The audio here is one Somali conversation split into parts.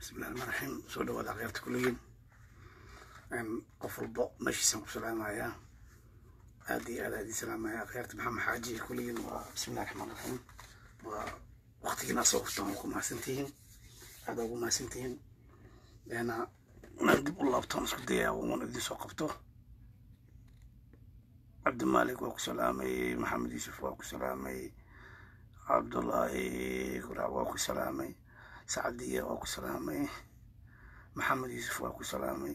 bismillahi raxmaan raxiim soo dhawaada akhyaarta kulligiin qof walbo meeshiisaan ku salaamayaa aad iyo aad aad ii salaamaya akhyaarta maxamed xaaji kulligiin waa bismillahi raxmaan raxiim waa waqtigiina soo huftaan waa ku mahadsantihiin aad ugu mahadsantihiin deena inaan dib u laabtaan isku dayaa uun idin soo qabto cabdimaalik waa ku salaamay maxamed yuusuf waa ku salaamay cabdullaahi kurac waa ku salaamay sacdiya waa ku salaamay maxamed yuusuf waa ku salaamay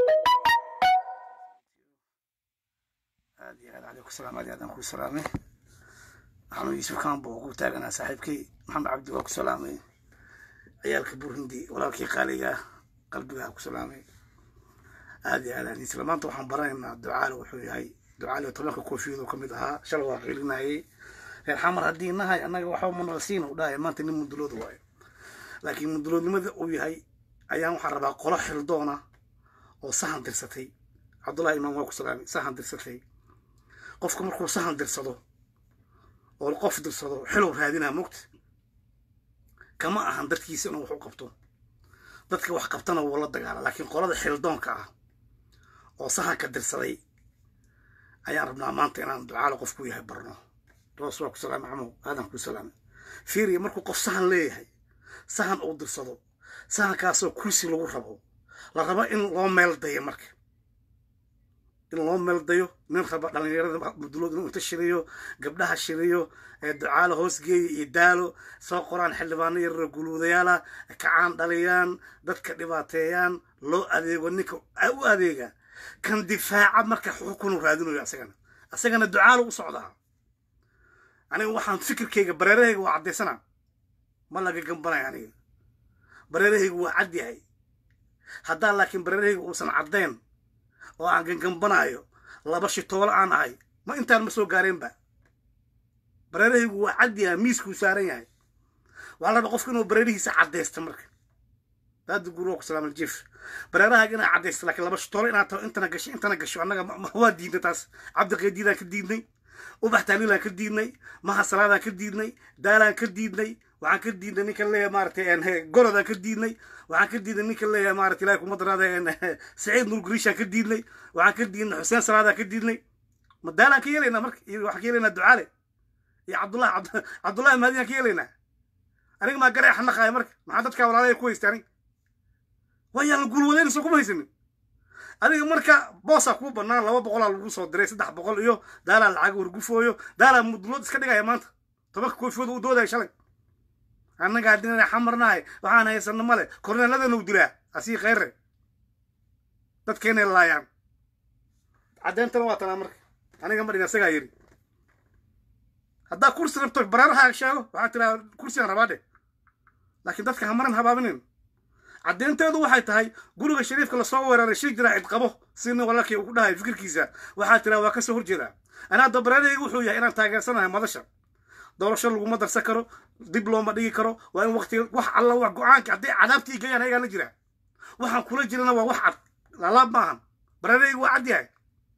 aad iyo aad aleyku salaam aad aadaan ku salaamay maxamed yuusuf kambo waa ku taaganaa saaxiibkay maxamed cabdi waa ku salaamay ciyaalka burhindi walaalkii qaaliga qalbigaa ku salaamay aad iyo aad aan isla maanta waxaan baranaynaa ducaale wuxuu yahay ducaale tobanka koofiyadu ka mid ahaa shalay waa qilinayay reer xamar haddii nahay annaga waxba manalsiina u dhahay maanta nin mundulooda waayo laakiin munduloodnimada uu yahay ayaan waxaan rabaa qolo xildoona oo sahan dirsatay cabdullahi imaam waa ku salaamay sahan dirsatay qofka markuu sahan dirsado oo qof dirsado xilow raadinaa mogta kama ahan dadkiisa inuu wax u qabto dadka wax qabtana wuu la dagaala laakiin qolada xildoonka ah oo sahanka dirsaday ayaan rabnaa maanta inaan ducaalo qof ku yahay barno roos waa ku salaamay camow aadan ku salaamay fiiriya markuu qof sahan leeyahay sahan uu dirsado sahankaasoo kursi lagu rabo la rabo in loo meel dayo marka in loo meel dayo nin raba dhallinyarada mudulood inuu inta shiriyo gabdhaha shiriyo ducaalo hoosgeeya iyo daalo soo qoraan xildhibaano yararo guluudayaala kacaan dhaliyaan dadka dhibaateeyaan loo adeego ninka u adeega kan difaaca marka xukunu raadinayo asagana asagana ducaalo u socdaa aniga waxaan fikirkayga bareerahayga waa caddaysana ma laga gambanaya aniga bareerahaygu waa cad yahay haddaa laakiin bareerahayga uusan caddayn oo aan gangambanaayo laba shitoolo aan ahay ma intaan ma soo gaareenba bareerahaygu waa cad yahay miiskuu saaran yahay waxaa la rabaa qofka inuu bareerihiisa caddaysta marka daada gurwa ku salaam aljif bareerahaaga inaa caddaysta laakiin laba shitoolo inaad taho intana gasho intana gasho annaga waa diidnay taas cabdiqeediidaan ka diidnay ubax taaliilaan ka diidnay maha salaadaan ka diidnay daalaan ka diidnay waxaan ka diidnay ninka leeyahay maaratay gorodaan ka diidnay waxaan ka diidnay ninka leeyahay maarata ilahi kuma daraada saciid nur guriishaan ka diidnay waxaan ka diidnay xuseen salaadaan ka diidnay ma daalaan ka yeelaynaa marka iyo waxaan ka yeelaynaa ducaale iyo cabdullahi cabdullahi maadiyaan ka yeelaynaa aniga maa garay xanaqaaya marka maxaa dadkaa walaalaya ku haysta aniga waayaan guulwadaynayso kuma haysanin adiga marka boosaa kuu bannaan laba boqolaa lagu soo diray saddex boqol iyo daalaa lacag wargufooyo daalaa mudlood iska dhigaya maanta tobanka koofiyooda u doodaya shalay annagaa dinana xamarnahay waxaan haysano male korneeladana u dilaa asii khayre dadkeenay laayaan caddeyntana waa tanaa marka aniga ma dhiga isagaa yiri haddaa kursi rabto bareeraha sheego waxaa tiraa kursigaan rabaa dheh laakiin dadka hamaran habaabinin caddeynteedu waxay tahay guriga shariifka lasoo weeraray shir jiraa cid qabo si nin walaalkii uu ku dhahay fikirkiisa waxaa tiraa waa kasoo horjeedaa anaa dabareerayga wuxuu yahay inaan taageersanahay madasha doorasho laguma darsan karo dib looma dhigi karo waa in waqti wax alla wax go-aanka hadday cadaabtii gayaan ayagaa la jiraa waxaan kula jirana waa wax cad laalaab maahan bareerayga waa cad yahay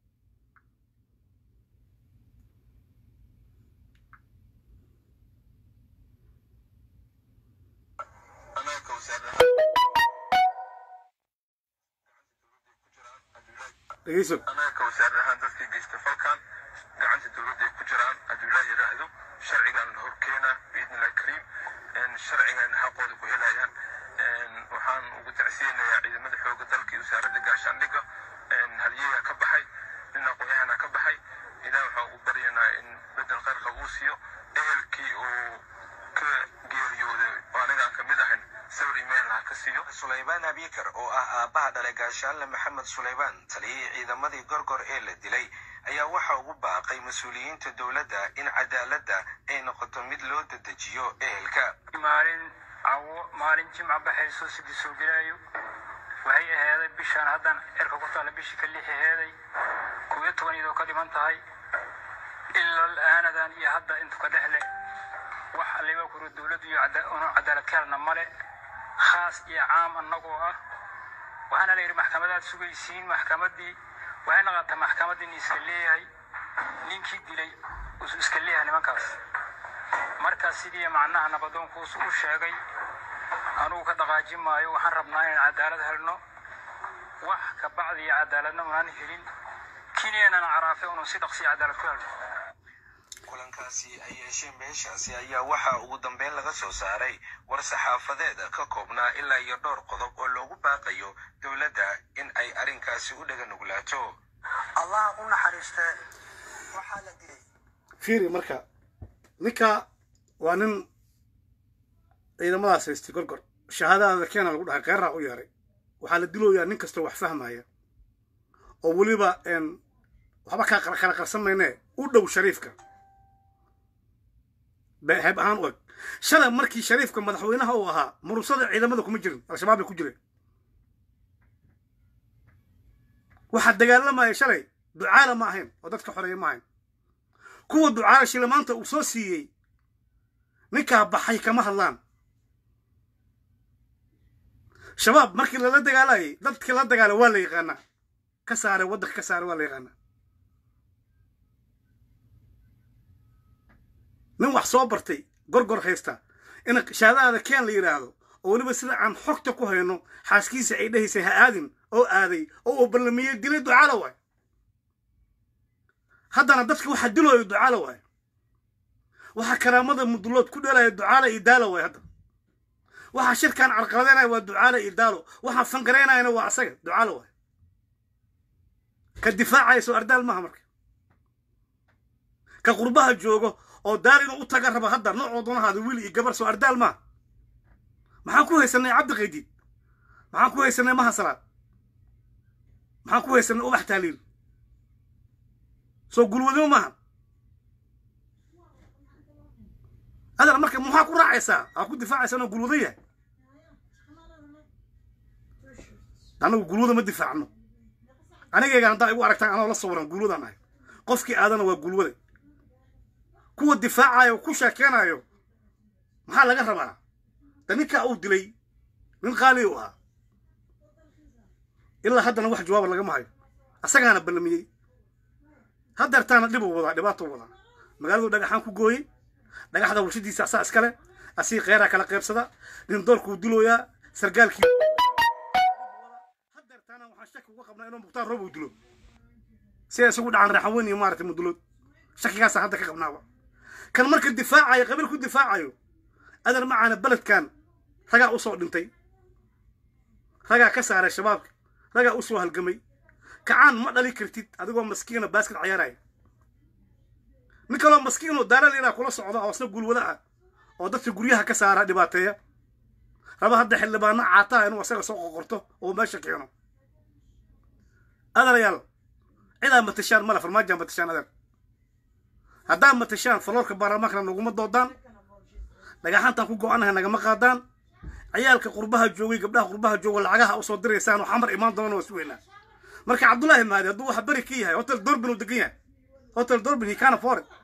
dhegeyso anaga wasaar ahaan dadkii geysta falkan gacanta dowladda ay ku jiraan hadduu ilaah yidhaahdo sharcigan la horkeena biidnillahi kariim sharcigan xaqooda ku helayaan waxaan ugu tacsiyeynayaa ciidamada xooga dalka iyo wasaaradda gaashaandhigga halyeyaa ka baxay nin aqoonyahana ka baxay ilaah waxaan ugu baryanaa in bedel qayrka uu siiyo ehelkii uu ka geeriyooday oo aniga aan ka mid ahayn sawir imail ha ka siiyo sulaymaan abikar oo ah aabbaha dhalay gaashaanle maxamed sulaymaan taliyihii ciidamadii gorgor ee la dilay ayaa waxa ugu baaqay mas-uuliyiinta dowladda in cadaaladda ay noqoto mid loo dedejiyo ehelka maalin cawo maalin jimca baxayso sidii soo gelaayo waxay aheeday bishaan haddan cirka ku taalla bishii ka lix aheeday kow iyo toban iyadoo ka dhiman tahay ilal aanadan iyo hadda intu ka dhexle wax alliba kuro dowladdu iyo unu cadaalad ka helna male khaas iyo caam annagoo ah waxaana la yidhi maxkamadaad sugaysiin maxkamaddii waxay naqataa maxkamaddii nin iska leeyahay ninkii dilay usu iska leeyahay nimankaas markaas sidii macnaha nabadoonku u sheegay anugu ka dhaqaajin maayo waxaan rabnaa inaan cadaalad helno wax ka bacdi iyo cadaaladna unaan helin kenyanana caraafe unu si dhaqsiya cadaalad ku helno kulankaasi ay yeesheen beeshaasi ayaa waxaa ugu dambeyn laga soo saaray war saxaafadeed ka koobnaa ilaa iyo dhowr qodob oo loogu baaqayo dowladda in ay arrinkaasi u dhaga nuglaato allah u naxariiste waxaa la dilay fiiri marka ninka waa nin ciidamadaas haystay gorgor shahaadadaada keena lagu dhahay qeeraa u yeeray waxaa la dilooyaa nin kastoo wax fahmaya oo weliba waxba kaa kala qarsan maynee u dhow shariifka heeb ahaan u eg shalay markii shariifka madaxweynaha uu ahaa murusada ciidamada kuma jirin al-shabaab bay ku jireen waxaa dagaalamaya shalay ducaala ma ahayn oo dadka xoreeya ma ahayn kuwa ducaala shilimaanta uu soo siiyey ninkaa baxay kama hadlaan shabaab markii lala dagaalayay dadkii la dagaala waa la yaqaanaa ka saaray waddanka ka saaray waa la yaqaanaa nin wax soo bartay gorgor haysta in shahaadadaada keen la yidhaahdo oo weliba sida aan xogta ku hayno xaaskiisa ay dhahaysay ha aadin oo aaday oo uu ballamiyey dilay ducaala waay haddana dadka waxaa dilooyo ducaala waay waxaa karaamada mudulood ku dheelaya ducaala iyo daalo waay hadda waxaa shirkan carqaladeynaya waa ducaala iyo daalo waxaa fangaraynayana waa asaga ducaala waay ka difaacaya soo ardaal maaha marka ka qurbaha joogo oo daar inuu u taga raba hadda noocoo doonahaada wiil iyo gabar soo ardaal maaha maxaan ku haysanay cabdi qaydiid maxaan ku haysanay mahasalaad maxaan ku haysanay ubax taaliil soo gulwadimo maaha adar marka maxaa ku raacaysaa aa ku difaacaysaa inuu gulwado yahay annagu gulwada ma difaacno anigayga haddaa igu aragtaan anoo la sawiran gulwadaan ahay qofkii aadana waa gulwada kuwa difaacayo ku sheekeenayo maxaa laga rabaa da ninkaa uu dilay nin qaali u ahaa ilaa haddana wax jawaaba lagama hayo asagaana ballamiyey haddeertaana dhibuu wadaa dhibaatuu wadaa magaaladu dhagaxaan ku gooyey dhagaxda warshadiisa asaa iskale asii kheyraa kala qaybsada nin doorkuu dilooyaa sargaalkii haddeertaana waxaan shaki uga qabnaa inuu mukhtaar roob uu dilo sida isagu dhacan raaxan weyn iyo maaragtay mudulood shakigaasa hadda ka qabnaaba kan marka difaacayo qabiil ku difaacayo adar macaana beledkan ragaa u soo dhintay ragaa ka saaray shabaabka ragaa u soo halgamay kacaan ma dhali kartid adigoo maskiina baaskad cayaaraya nin kaloo maskiinoo daaraliilaa kula socda oo isna gulwada ah oo dadka guryaha ka saara dhibaateeya raba hadda xildhibaano caataa inuu asaga soo qoqorto oo meesha keeno adarayaal cidaa matashaan male farmaajaa matashaan adeer haddaa matashaan faloorka baarlamaankana naguma doodaan dhagaxantaan ku go-anahay nagama qaadaan ciyaalka qurbaha joogay gabdhaha qurbaha jooga lacagaha usoo diraysaan oo xamar imaan doona waa sugeynaa marka cabdullaahi maadi hadduu waxa beri ka yahay hotel dorbin uu degan yahay hotel dorbin he can afford it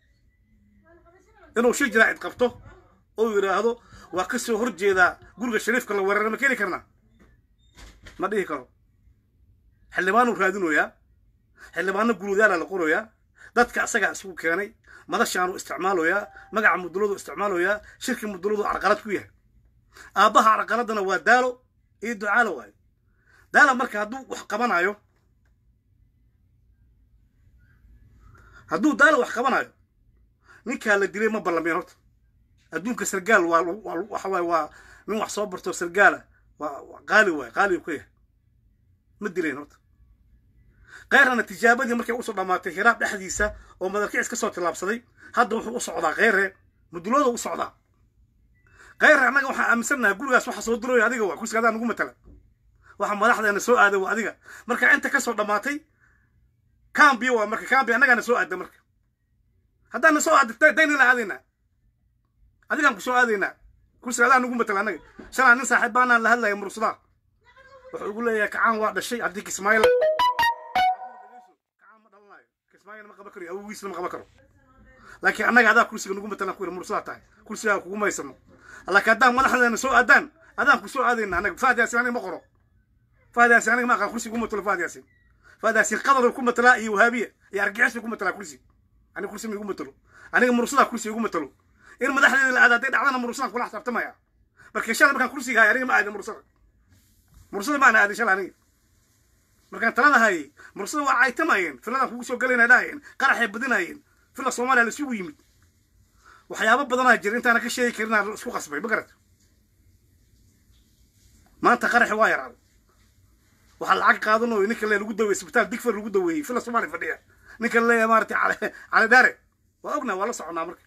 inuu shir jiraacid qabto oo yidhaahdo waa ka soo horjeedaa guriga shariifka la weerara ma keeni karnaa ma dhihi karo xildhibaanuu raadinoyaa xildhibaano gulwadaala la qorayaa dadka asagaa isugu keenay madashaanu isticmaaloyaa magaca muduladu isticmaaloyaa shirki muduladu carqalad ku yahay aabbaha carqaladana waa daalo iyo ducaalo waayo daala marka hadduu wax qabanayo hadduu daalo wax qabanayo ninkaa la dilay ma ballameen horta adduunka sargaal waa waxa waaye waa nin wax soo barto sargaala waa qaali waaye qaaligu ka yahay ma dilayn horta keyrana tijaabadii markay usoo dhammaatay hiraab dhexdiisa oo madalkicis ka soo tillaabsaday hadda wuxuu u socdaa kheyre mudulooda u socdaa kheyre annaga waxaan aaminsannahay gurigaas waxa soo dirooya adiga waa kursiga adaa nagu matala waxa madaxdeena soo aaday waa adiga marka inta ka soo dhammaatay cambiya waa marka cambi annagaana soo aada marka haddaana soo aada daynila aadaynaa adigaan ku soo aadaynaa kursiga adaa nagu matala annaga shalaa nin saaxiib baanaan la hadlaya mursadaa wuxuu ugu leeyahay kacaan waa dhashay haddii kismaayil ma qaban karo awogiisna ma qaban karo laakiin annaga adaa kursiga nagu matalan ku yiri mursadaa tahay kursigaa kugu maysano laakiin haddaan madaxdeena soo aadaan adaan ku soo aadayna annaga fahad yaasin aniga ma qoro fahad yaasin aniga ma aqaan kursiga ku matalo fahad yaasin fahad yaasin qadar ku matalaa iyo wahaabiya iyo argixis ku matalaa kursi aniga kursi ma igu matalo aniga mursadaa kursi igu matalo in madaxdeeda la aada hadday dhacdana mursadaan kula xisaabtamaya marka shalay markaan kursiga hayay aniga ma aadin mursada mursada maana aadin shalay aniga markaan talada hayay mursada waa caytamayeen filadan kugu soo galayna dhahayeen qaraxay badinayeen fila soomaaliya la isugu yimid waxyaabo badanaa jira intaana ka sheegi karin aan isku qasbay ma garat maanta qaraxi waa yaraaday waxaa lacag qaadanayo ninka le lagu daweeyey isbitaal digfar lagu daweeyey fila soomaaliya fadhiya ninka leeyahay maaragtay cali cali daare waa ognaa waa la soconaa marka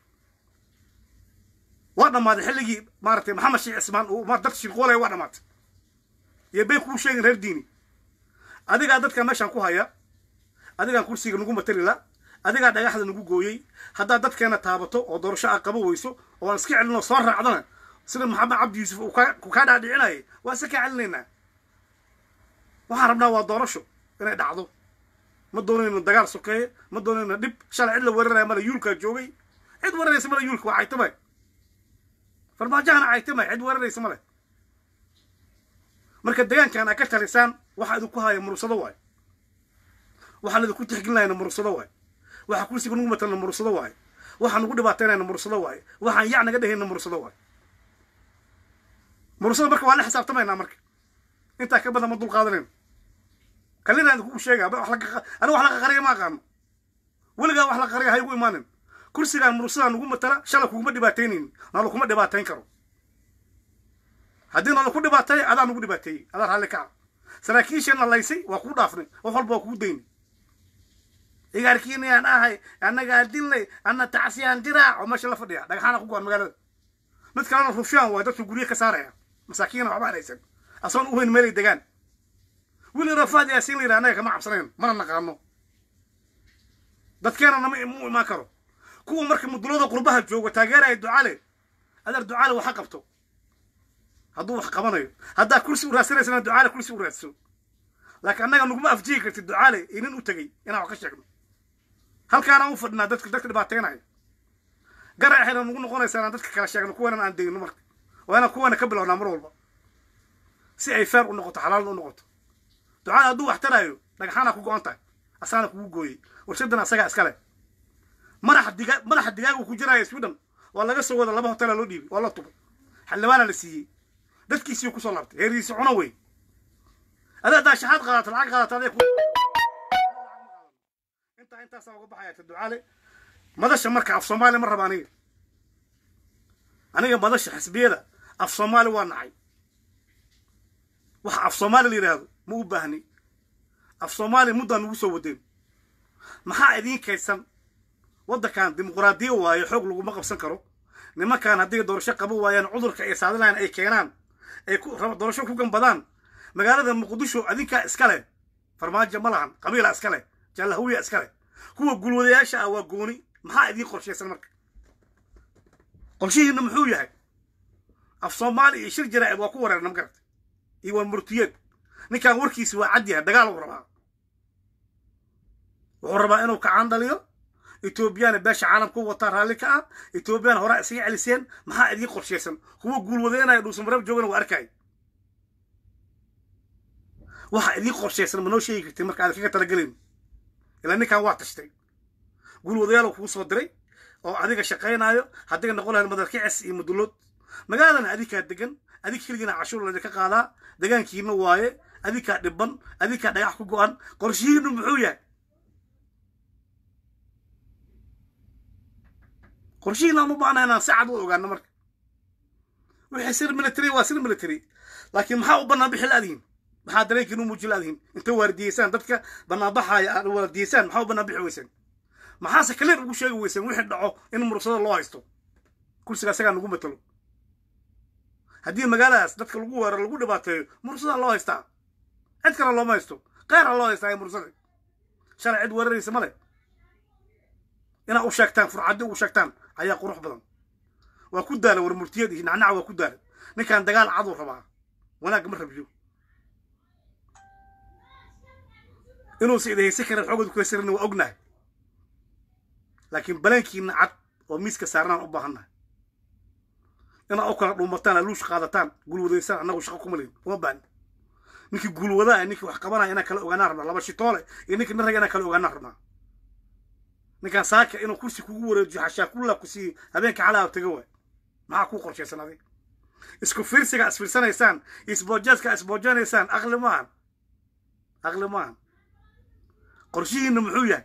waa dhammaaday xilligii maaragtay maxamed sheekh cismaan uu ma dadka shirqoolaya waa dhammaatay iyo bay kuu sheegin reer diini adigaa dadka meeshaan ku haya adigaan kursiga nagu matalila adigaa dhagaxda nagu gooyey haddaad dadkeena taabato oo doorasho a qabo weyso oo aan iska celinoo soo raacdana sida maxamed cabdi yuusuf uu kaa dhaadhicinayay waa iska kaa celinaynaa waxaan rabnaa waa doorasho inay dhacdo ma doonayno dagaal sokeeye ma doonayno dhib shalay cid la weeraraya male yuulkaa joogay cid weeraraysa male yuulka waa caytamay farmaajahana caytamay cid weeraraysa male marka degaankan aa ka talisaan waxaa idinku haya murursado waay waxaan idinku tixgelinayna murursado waay waxaa kursiga nugu matalna murursado waay waxaan nugu dhibaataynayna murursado waay waxaan yac naga dhehayna murursado waay murursada marka waa la xisaabtamaynaa marka intaa ka badan ma dul qaadanayno kalina idinku sheega aniga wax la qaqariya ma aqaano weligaa wax la qariya ha igu imaanin kursigaan murursadaa nugu matala shala kuguma dhibaataynaynin nala kuma dhibaatayn karo haddii nala ku dhibaateey adaa nugu dhibaateeyey adaa raalli kaca saraakiisheenna laysay waa kuu dhaafnay wax walba waa kuu daynay igaarkiinayaan ahay annagaa dilnay anna tacsiyaan diraac oo meesha la fadhiya dhagaxaana ku go-an magaalada mid kalena rufyaan waay dadku guryo ka saaraya masaakiina waxba haysan asoon u weyn meelay degaan wili rafaad yaasiin la yidhaha annaga kama cabsanayn mana naqaano dadkeena nama mu imaan karo kuwa marka mudulada qurbaha jooga taageeraya ducale adeer ducale waxa qabto hadduu wax qabanayo haddaa kursi u raadsanaysana ducaale kursi u raadso laakiin annaga naguma afjihi kartid ducaale inin u tegey inaan wax ka sheegno halkaanaan u fadhinaa dadka dadka dhibaateynaya garaxayna nagu noqonaysaa inaan dadka kala sheegno kuwanan aan degno marka waa inaan kuwana ka bilownaa mar walba si ay feer u noqoto xalaalna u noqoto ducaale hadduu wax taraayo dhagaxaana ku go-an tahay asaana kugu gooyey warshadan asagaa iskale madaxa digaa madaxa digaagu ku jiraya sweden waa laga soo wada laba hotelaa loo dhiibay waa la tubay xildhibaana la siiyey dadkiisii kusoo laabtay heeriisi cuno wey adaa daashaxaad qaadata lacag qaadata aday intaa intaasaa uga baxaya ta ducaale madasha marka af soomaali ma raba aniga aniga madasha xisbiyada af soomaali waa nacay waxa af soomaali la yidhaahdo ma u baahni af soomaali muddaan nugu soo wadeen maxaa idiin kaydsan waddankan dimuquraadiya waayo xoog laguma qabsan karo nimankan haddii doorasho qaban waayaan cudurka ay saadinayan ay keenaan ay doorasho ku gambadaan magaalada muqdisho adinkaa iska leh farmaajo ma lahan qabiila iska leh jaalahawiya iska leh kuwa gulwadayaasha ah waa gooni maxaa idiin qorshaysan marka qorshihiina muxuu yahay af soomaali iyo shir jaraa'id waa ku wareerna magarata iyo waa murtiyeed ninkan warkiisi waa cad yahay dagaal uu rabaa wuxuu rabaa inuu kacaan dhaliyo etoobiyana beesha caalamku wataa raalli ka ah etoobiyana horaa isaga celiseen maxaa idiin qorshaysan kuwa guulwadeenaya dhuusamareeb joogana waa arkay waxa idiin qorshaysan ma noo sheegi kartid marka aad kaga talagelin ilaa ninkan waa tashtay guulwadayaal kuu soo diray oo adiga shaqaynaayo haddiga noqon lahayd madarkicis iyo mudulood magaaladana adinkaa degan adig keligiina cashuur laydinka qaadaa degaankiina waaye adinkaa dhiban adinkaa dhagax ku go-an qorshihiinu muxuu yahay qorshihiina aan u baahna inaan si cad u ogaano marka wixii sir military waa sir military laakiin maxaa u bannaan bixi laadihin maxaa dareenkiinu muuji laadihin inta waardiyeysaan dadka banaanbaxaaya aad waardiyeysaan maxaa u bannaan bixi weyseen maxaase kaleer ugu sheegi weyseen wixii dhaco in murugsada loo haysto kursiga asagaa nagu matalo haddii magaaladaas dadka lagu weeraro lagu dhibaateeyo murugsadaa loo haystaa cid kale looma haysto qeyra loo haystaa murugsada shalay cid weeraraysa male inaad u sheegtaan furcaddi ugu sheegtaan ayaa qurux badan waa ku daala war murtiyad iyo nacnaca waa ku daala ninkan dagaal caduu rabaa wanaag ma rabiyo inuusa idahaysan karin xoogooda ku haysanin waa ognahay laakiin baleenkiina cad oo miiska saarnaan u baahannahay inaad u kala dhuumataan aluush qaadataan gulwadaysaan annagu shaqo kuma lehin uma baani ninkii guulwadaa ninkii wax qabanaya inaan kala ogaanaan rabnaa laba shitoole iyo ninkii naraga inaan kala ogaanaan rabnaa ninkaan saaka inuu kursi kugu wareejiyo xashaakulla ku siiyo habeenka calaa taga waay maxaa kuu qorshaysan adig isku fiirsiga isfiirsanaysaan isboojeeska isboojanaysaan aqli maahan aqli maahan qorshihiinna muxuu yahay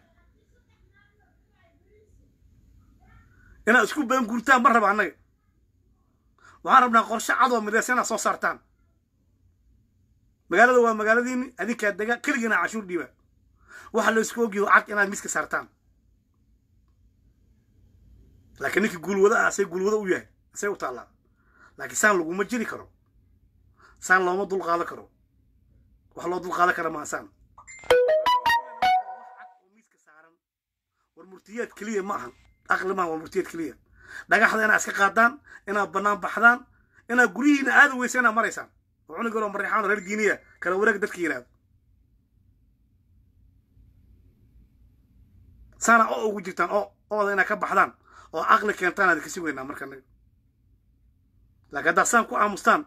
inaad isku been gurtaan ma raba annaga waxaan rabnaa qorshe cadoo midaysa inaad soo saartaan magaalada waa magaaladiini adinkaa dega keligiina cashuur dhiiba waxa la isku ogyaho cad inaad miska saartaan laakiin ninkii guulwada ah say guulwado u yahay say u taallaa laakiin saan laguma jiri karo saan looma dulqaadan karo wax loo dulqaadan kara maa saan miiska saaran war murtiyaad keliya ma ahan aqli maaha waa murtiyaad keliya dhagaxda inaad iska qaadaan inaad bannaan baxdaan inaad guryihiina aada weysa inaad maraysaan oo cunug yaroo marixaan reer giiniya kala wareeg dadka yidhaahdo saana oo ugu jirtaan oo ooda inaad ka baxdaan oo aqli keentaan aad kasi weynaa marka naga laakiin haddaad saan ku aamustaan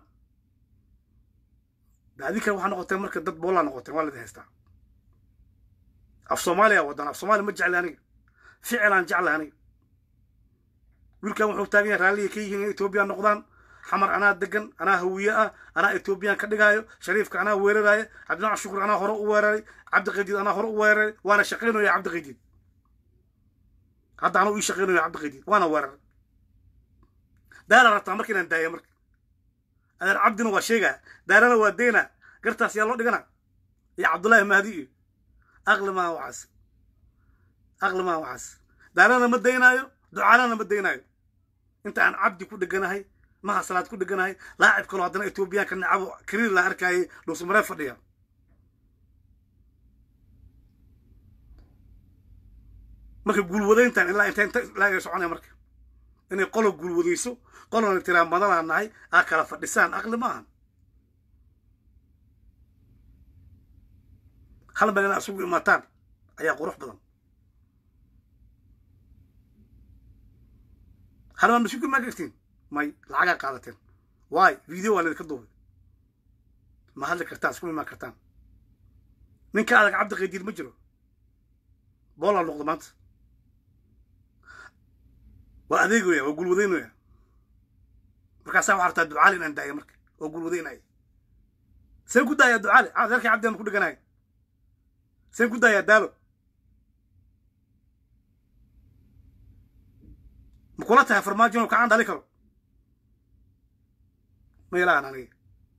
de adinka waxaa noqoteen marka dad boolaa noqoteen waa laidin haystaa af soomaaliya wadan af soomaaliya ma jecli aniga ficilaan jecla aniga wiilkan wuxuu taagan yahay raalliya ka yihiin in etoobiya noqdaan xamar anaa degan anaa hawiye ah anaa etoobiyaan ka dhigaayo shariifka anaa weeraraayo cabdinac shukur anaa hore u weeraray cabdiqadiid anaa hore u weeraray waana shaqaynaya cabdiqadiid hadda anuu ii shaqaynayo cabdiqadiid waana weeraray daala rabtaa marka inaan daaya marka adeer cabdina waa sheegaa daarana waa deyna gartaas yaa loo dhigana iyo cabdullaahi mahdi iyo aqli maa waxaas aqli maa waxaas daarana ma daynaayo ducaalana ma daynaayo inta aan cabdi ku dheganahay maha salaad ku dheganahay laacib kaloo haddana etoobiyaanka nacabo kariir la arkaayay dhuusmaree fadhiya marka guulwadayntan ilaa inta inta ilaa ay soconaya marka inay qolo guulwadayso qolona tiraa madanaa nahay aa kala fadhisaan aqli maahan hal meel inaad isugu imaataan ayaa qurux badan hal maa masuulka maa gartiin may lacagaa qaadateen waay video waa laydinka duubay ma hadli kartaan isku imaan kartaan ninka adag cabdi qaydiid ma jiro boolaa noqdo maanta waa adeegoya waa gulwadaynaya markaasaa waxaa rabtaa ducaali inaan daaya marka oo gulwadaynaya seen ku daayaa ducaali adeerkii cabdi ama ku dheganaya seen ku daayaa daalo ma kula tahay farmaajo inuu kacaan dhali karo ma ilahan aniga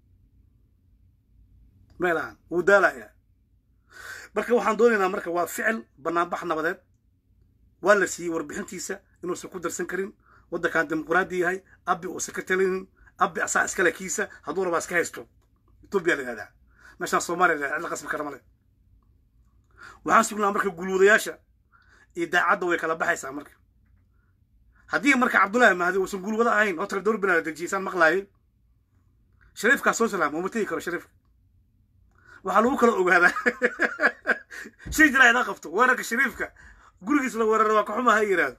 ma ilahan wuu daalayaa marka waxaan doonaynaa marka waa ficil banaanbax nabadeed waa la siiyey warbixintiisa inuusan ku darsan karin waddankan dimuquraadi yahay abi uusan ka talinin abi asaa iskale kiisa hadduu rabaa iska haysto etoobiya la yihahdaa meeshaan soomaaliya la cidla qasbi kara male waxaan sugnaa marka guulwadayaasha iyo daacadda way kala baxaysaa marka haddii marka cabdullaahi mahdi uusan guulwado ahayn oo tala dowr binaada dejiyeysaan maqlaayay shariifkaa soo salaama uma tegi karo shariifka waxaa lagu kala ogaadaa shay jira idaa qabto weerarka shariifka gurigiis la weerara waa kaxuma ha yidhaahdo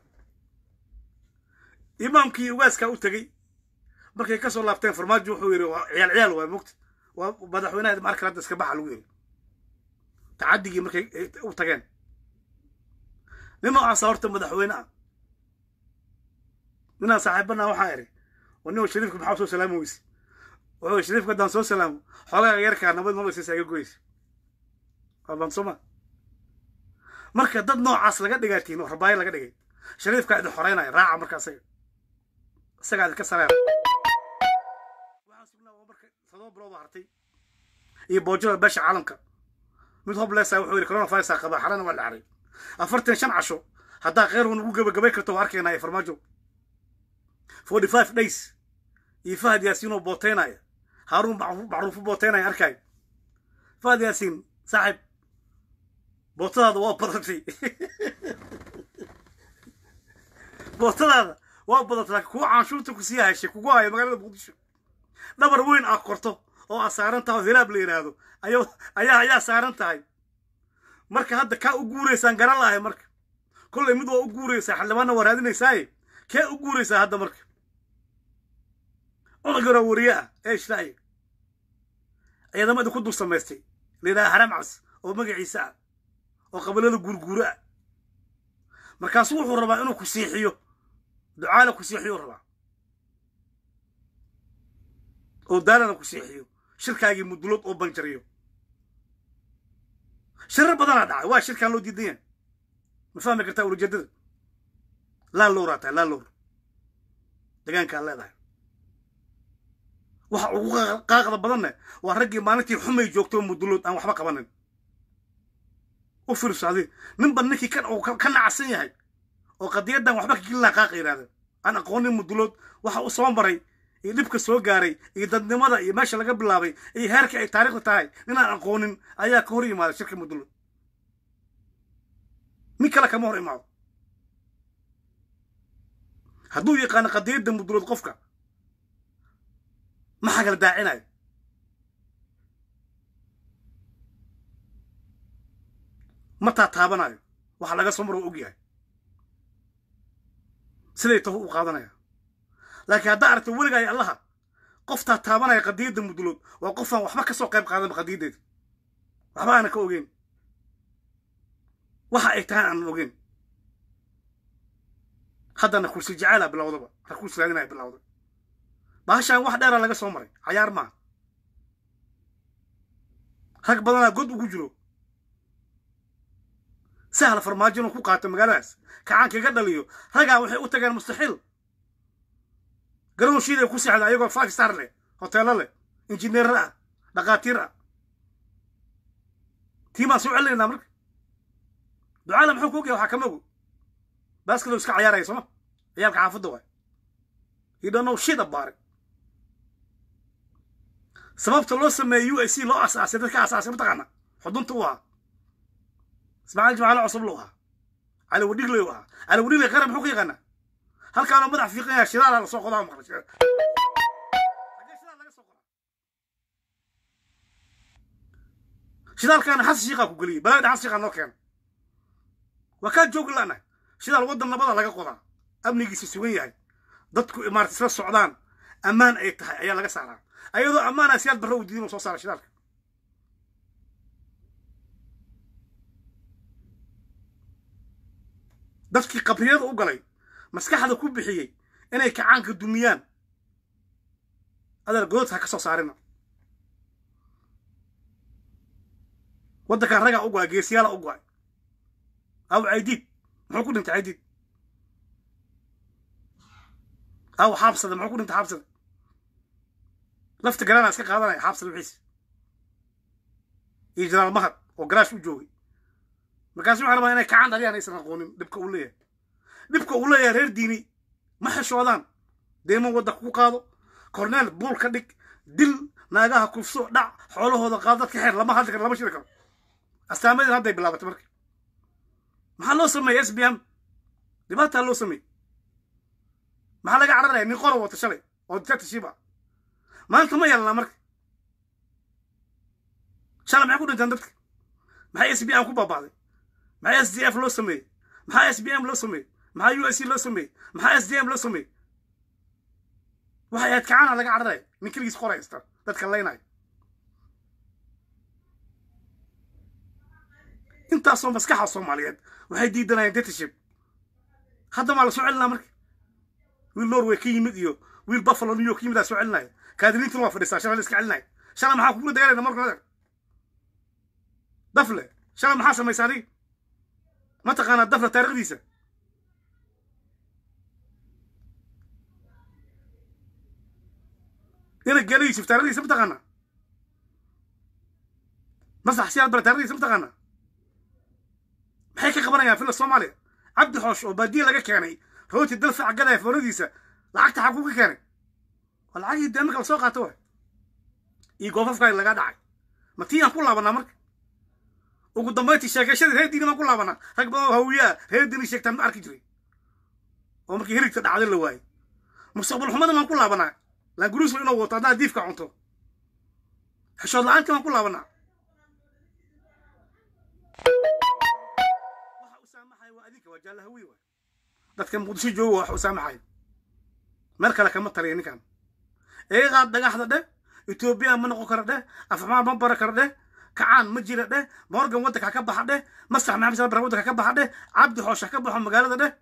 imaamkii ugaaskaa u tegey markay ka soo laabteen farmaajo wuxuu yidhi waa ciyaal ciyaal waa mogta waa madaxweynaha markale hadda iska baxa lagu yidhi tacadigii markay u tageen nin noocaasa horta madaxweyne ah ninaan saaxiibana waxaa idhi oo nin shariifka maxaa soo salaami weyse wuxuu shariifka haddaan soo salaamo xoogaa yarkaa nabad nolosiisa iga goysa waa bansoma marka dad noocaas laga dhigaatiin oo rabaayo laga dhigay shariifkaa idin xoreynaya raaca marka isaga isagaa idinka sareera waxaan sugnaa waa marka todoba bilood oo hartay iyo boojada beesha caalamka mid hoblesa wuxuu yidhi coronavirus qabaa xalana waa dhacray afartan shan casho haddaa kheyr nagu gabagabay karto waa arkaynaa ee farmaajo forty five days iyo fahad yaasiin oo booteynaya haaruun macruufo booteynaya arkaayo fahad yaasiin saaxib bootadaada waa badatay bootadaada waa badatay laakiin kuwa canshuurta ku sii heshay kugu haya magaalada muqdisho dhabar weyn aa korto oo aa saaran tahay oo hilaab la yidhaahdo ayaa ayaa ayaa saaran tahay marka hadda kaa u guuraysaan garan lahay marka kollay mid waa u guuraysaa xildhibaanna waa raadinaysaaye kee u guuraysaa hadda marka cunug yaroo wariye ah ee ishlaaye ciidamada ku dul samaystay layidhaha haram cas oo magaciisa ah oo qabilada guurguuro ah markaasu wuxuu rabaa inuu ku siixiyo ducaala ku siixiyo rabaa oo daalana ku seexiyo shirkaagii mudulood oo banjariyo shirar badanaa dhacay waa shirkaan loo diidan yahay ma fahmi kartaa ulajeedada laa lowraa tahay laa lowr degaankaa leedahay waxa ugu qaaqda badanna waa raggii maalintii xumay joogto mudulood aan waxba qabanin u fiirso adi ninba ninkii ka nacsan yahay oo qadiyaddan waxba ka gelin laha qaaqa yidhahda aan aqoonin mudulood waxa u soo maray iyo dhibka soo gaaray iyo dadnimada iyo meesha laga bilaabay iyo heerka ay taariikhda tahay ninaan aqoonin ayaa ka hor yimaada shirka mudulood nin kale kama hor imaado hadduu yaqaano qadiyadda mudulood qofka ma xagal daacinayo ma taataabanayo waxa laga soo maro og yahay siday taho u qaadanaya laakiin haddaa aragto weligaay allaha qof taataabanaya qadiyadda mudulood waa qofaan waxba ka soo qayb qaadanba qadiyaddeeda waxba aanan ka ogeyn waxa ay tahaan aanan ogeyn haddana kursi jacaala bilowdaba ra kursi raadinaya bilowday bahashaan wax dheera laga soo maray cayaar maaha rag badanaa god ugu jiro sahla farmaajo inuu ku qaato magaaladaas kacaanka iga dhaliyo ragaa waxay u tageen mustaxiil garoonshiiday ku seexda ayagoo five star leh hoteelo leh injineerar ah dhakhaatiir ah tiimaan soo celinaynaa marka ducaala muxuu ku ogyahay waxaa kama ogo baaskilo iska cayaaraya sooma ciyaalka xaafadda waay you don't know shit about it sababta loo sameeyey u a c loo asaasay dadka asaasay mataqaana xudunta u ahaa ismaaciil jimcaale cusub lu ahaa cali wadhigley u ahaa cali wadhigley qaran muxuu ka yaqaanaa halkaanoo madax fiiqan yahay shidaala lasoo qodaa maqla shidaal laga soo qodaa shidaalkaana xasan shiiqaa ku geliyey balaada xasan shiiqaa noo keena waa kaa joogi la'nahay shidaal waddan nabada laga qodaa amnigiisa sugan yahay dadku imaarta isla socdaan ammaan ay tahay ayaa laga saaraa ayadoo ammaana siyaad barre u diidin oo soo saara shidaalka dadkii qabriyada u galay maskaxda ku bixiyey inay kacaanka dumiyaan adeer gododka ha ka soo saarina waddankan ragaa u go-ay geesiyaala u go-ay aw caydiid muxuu ku dhintay caydiid aw xaabsada muxuu ku dhintay xaabsada lafta garanaa iska qaadanaya xaabsada wixiisa iyo janaal mahad oo garaash u joogay markaasu waxaa rabaa inay kacaan dhaliyaan aysan aqoonin dhibka uu leeyahay dhibka uu leeyahay reer diini ma xishoodaan deeman wadda ku qaado korneel buul ka dhig dil naagaha kufso dhac xoolahooda qaado dadka xeer lama hadli karo lama shiri karo astaamadeen hadday bilaabatay marka maxaa loo sameeyey s b m dhibaataa loo sameeyey maxaa laga cararaya nin qoro wata shalay oo dictatorship ah maanta ma yeelnaa marka shalay maxay ku dhintaan dadka maxay s b m ku baaba'day maxaa s d f loo sameeyey maxaa s b m loo sameeyey maxaa u s c loo sameeyey maxaa s d m loo sameeyey waxay ahayd kacaana laga cararaya nin keligiis qoraysta dadka laynaya intaasoo maskaxa soomaaliyeed waxay diidanayeen dictatorship hadda maa la soo celinaa marka wiil norway ka yimid iyo wiil buffalo new york ka yimid aa soo celinaya kaadiliintuna waa fadhisaa shalay la iska celinaya shalay maxaa kugula dagaalayna marka adeer dafle shalay maxaa samaysa adiga ma taqaanaa dafle taarikhdiisa ina gela yusuf taarikhdiisa ma taqaanaa masax siyaad bare taarikhdiisa ma taqaanaa maxay ka qabanayaan fila soomaaliya cabdi xoosh oo baadiye laga keenay rooti dalfa cagada foonadiisa lacagta xaguu ka keenay waa lacagii dee marka la soo qaato waay iyo goofafkaa laga dhacay ma tii aan ku laabanaa marka ugu dambayntii sheekashadii reer diini baan ku laabanaa rag badan oo hawiyaa reer diini sheegtaan ma arki jiray oo markii hirigta dhacday la waayey mustaqbal xumada baan ku laabanaa laanguruus inuu wato haddaa diifka cunto xishood la-aantii baan ku laabanaa waxa u saamaxaya waa adinka waa jaalla hawiye waay dadka muqdisho jooga waa wax u saamaxaya meel kale kama taliya ninkan eeqaad dhagaxda dheh etoobiya ma noqon kara dheh afxumaan ma bara kara dheh kacaan ma jira dheh morgan waddanka ha ka baxa dheh masax maxamed sal bara waddanka ha ka baxa dheh cabdi xoosh ha ka baxo magaalada dheh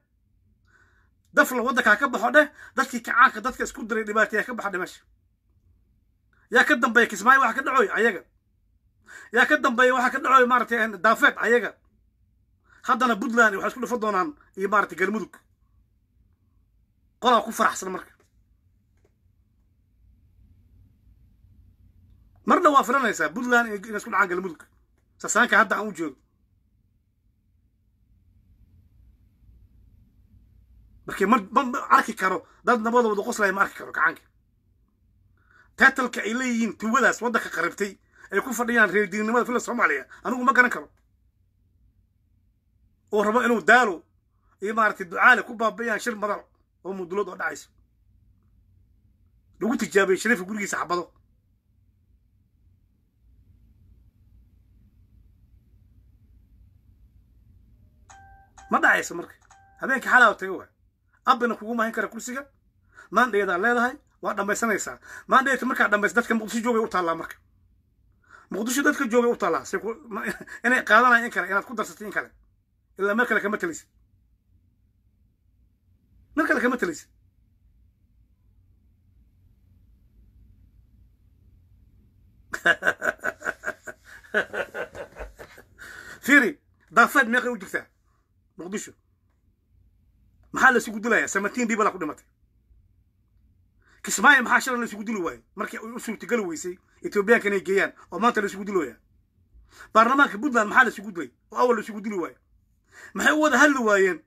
dafla waddanka ha ka baxo dheh dadkii kacaanka dadka isku diray dhibaateeya ka baxa dheh meesha yaa ka dambeeya kismaayo waxa ka dhacoy ayaga yaa ka dambeeya waxa ka dhacoy maaragtay daafeed ayaga haddana puntland waxay isku dhifan doonaan iyo maaragtay galmudug qolaa ku faraxsan marka marna waa filanaysaa puntland inay isku dhacaan galmudug sasaanka hadda aan u jeedo markii ma ma arki karo dad nabadooda qoslaya ma arki karo gacanka taatalka ay leeyihiin tuwadaas waddanka qaribtay ay ku fadhiyaan reerdiinnimada fila soomaaliya anigu ma garan karo oo rabo inuu daalo iyo maaragtay ducaale ku baabi'iyaan shir madal oo mudulad oo dhacayso lagu tijaabiyey shariifka gurigiisa xabado ma dhacayso marka habeenkii xalaa taga waa abina kugu mahin kara kursiga maandheedaa leedahay waa dhammaysanaysaa maandheeta markaa dhammaysa dadka muqdisho joogay u taallaa marka muqdisho dadka joogay u taallaa say inay qaadanaya in kale inaad ku darsatay in kale ilaa meel kale kama telaysid meel kale kama telaysid fiiri daafeed meeqay u jirtaa muqdisho maxaa la isugu dilayaa samatiin biibala ku dhimatay kismaayo maxaa shalan la isugu dili waayey markii ay u suurtageli weysay etoobiyaanka inay geeyaan oo maanta la isugu diloyaa baarlamaanka puntland maxaa la isugu dilay oo awal la isugu dili waayo maxay u wada hadli waayeen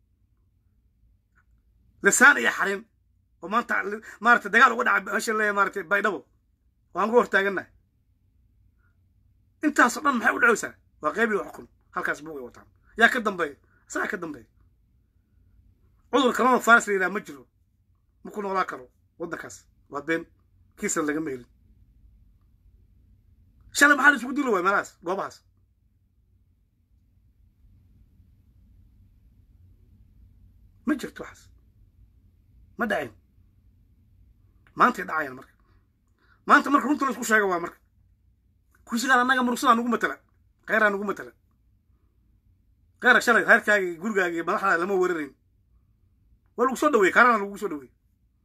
lisaan iyo xarin oo maanta maarata dagaal uga dhaca hasha leeya maarata baydhabo waan uga hortaagannahay intaasoo dhan maxay u dhacaysaa waa qayb iyo xukun halkaas buugay wataan yaa ka dambeeya isagaa ka dambeeya cudur kalona faras la yidhaha ma jiro ma ku noolaa karo waddankaas waa been kiisan lagama helin shalay maxaa la isugu dili waaya meelahaas goobahaas ma jirto waxaas ma dhacayn maantay dhacayaan marka maanta marka runta la isku sheega waa marka kursigaan annaga murugsadaa nugu matala kheyraa nugu matala kheyra shalay reerkaaga iyo gurigaaga iyo madaxdaada lama weerarayn waa lagu soo dhaweeyey kaarana lagu soo dhaweeyey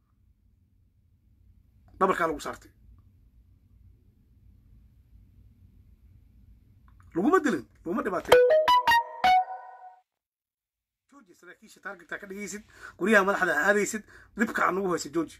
dhabarkaa lagu saartay laguma dilin laguma dhibaatay jooji saraakiisha taargetaa ka dhigaysid guryaha madaxda aadaysid dhibka aan ugu haysa jooji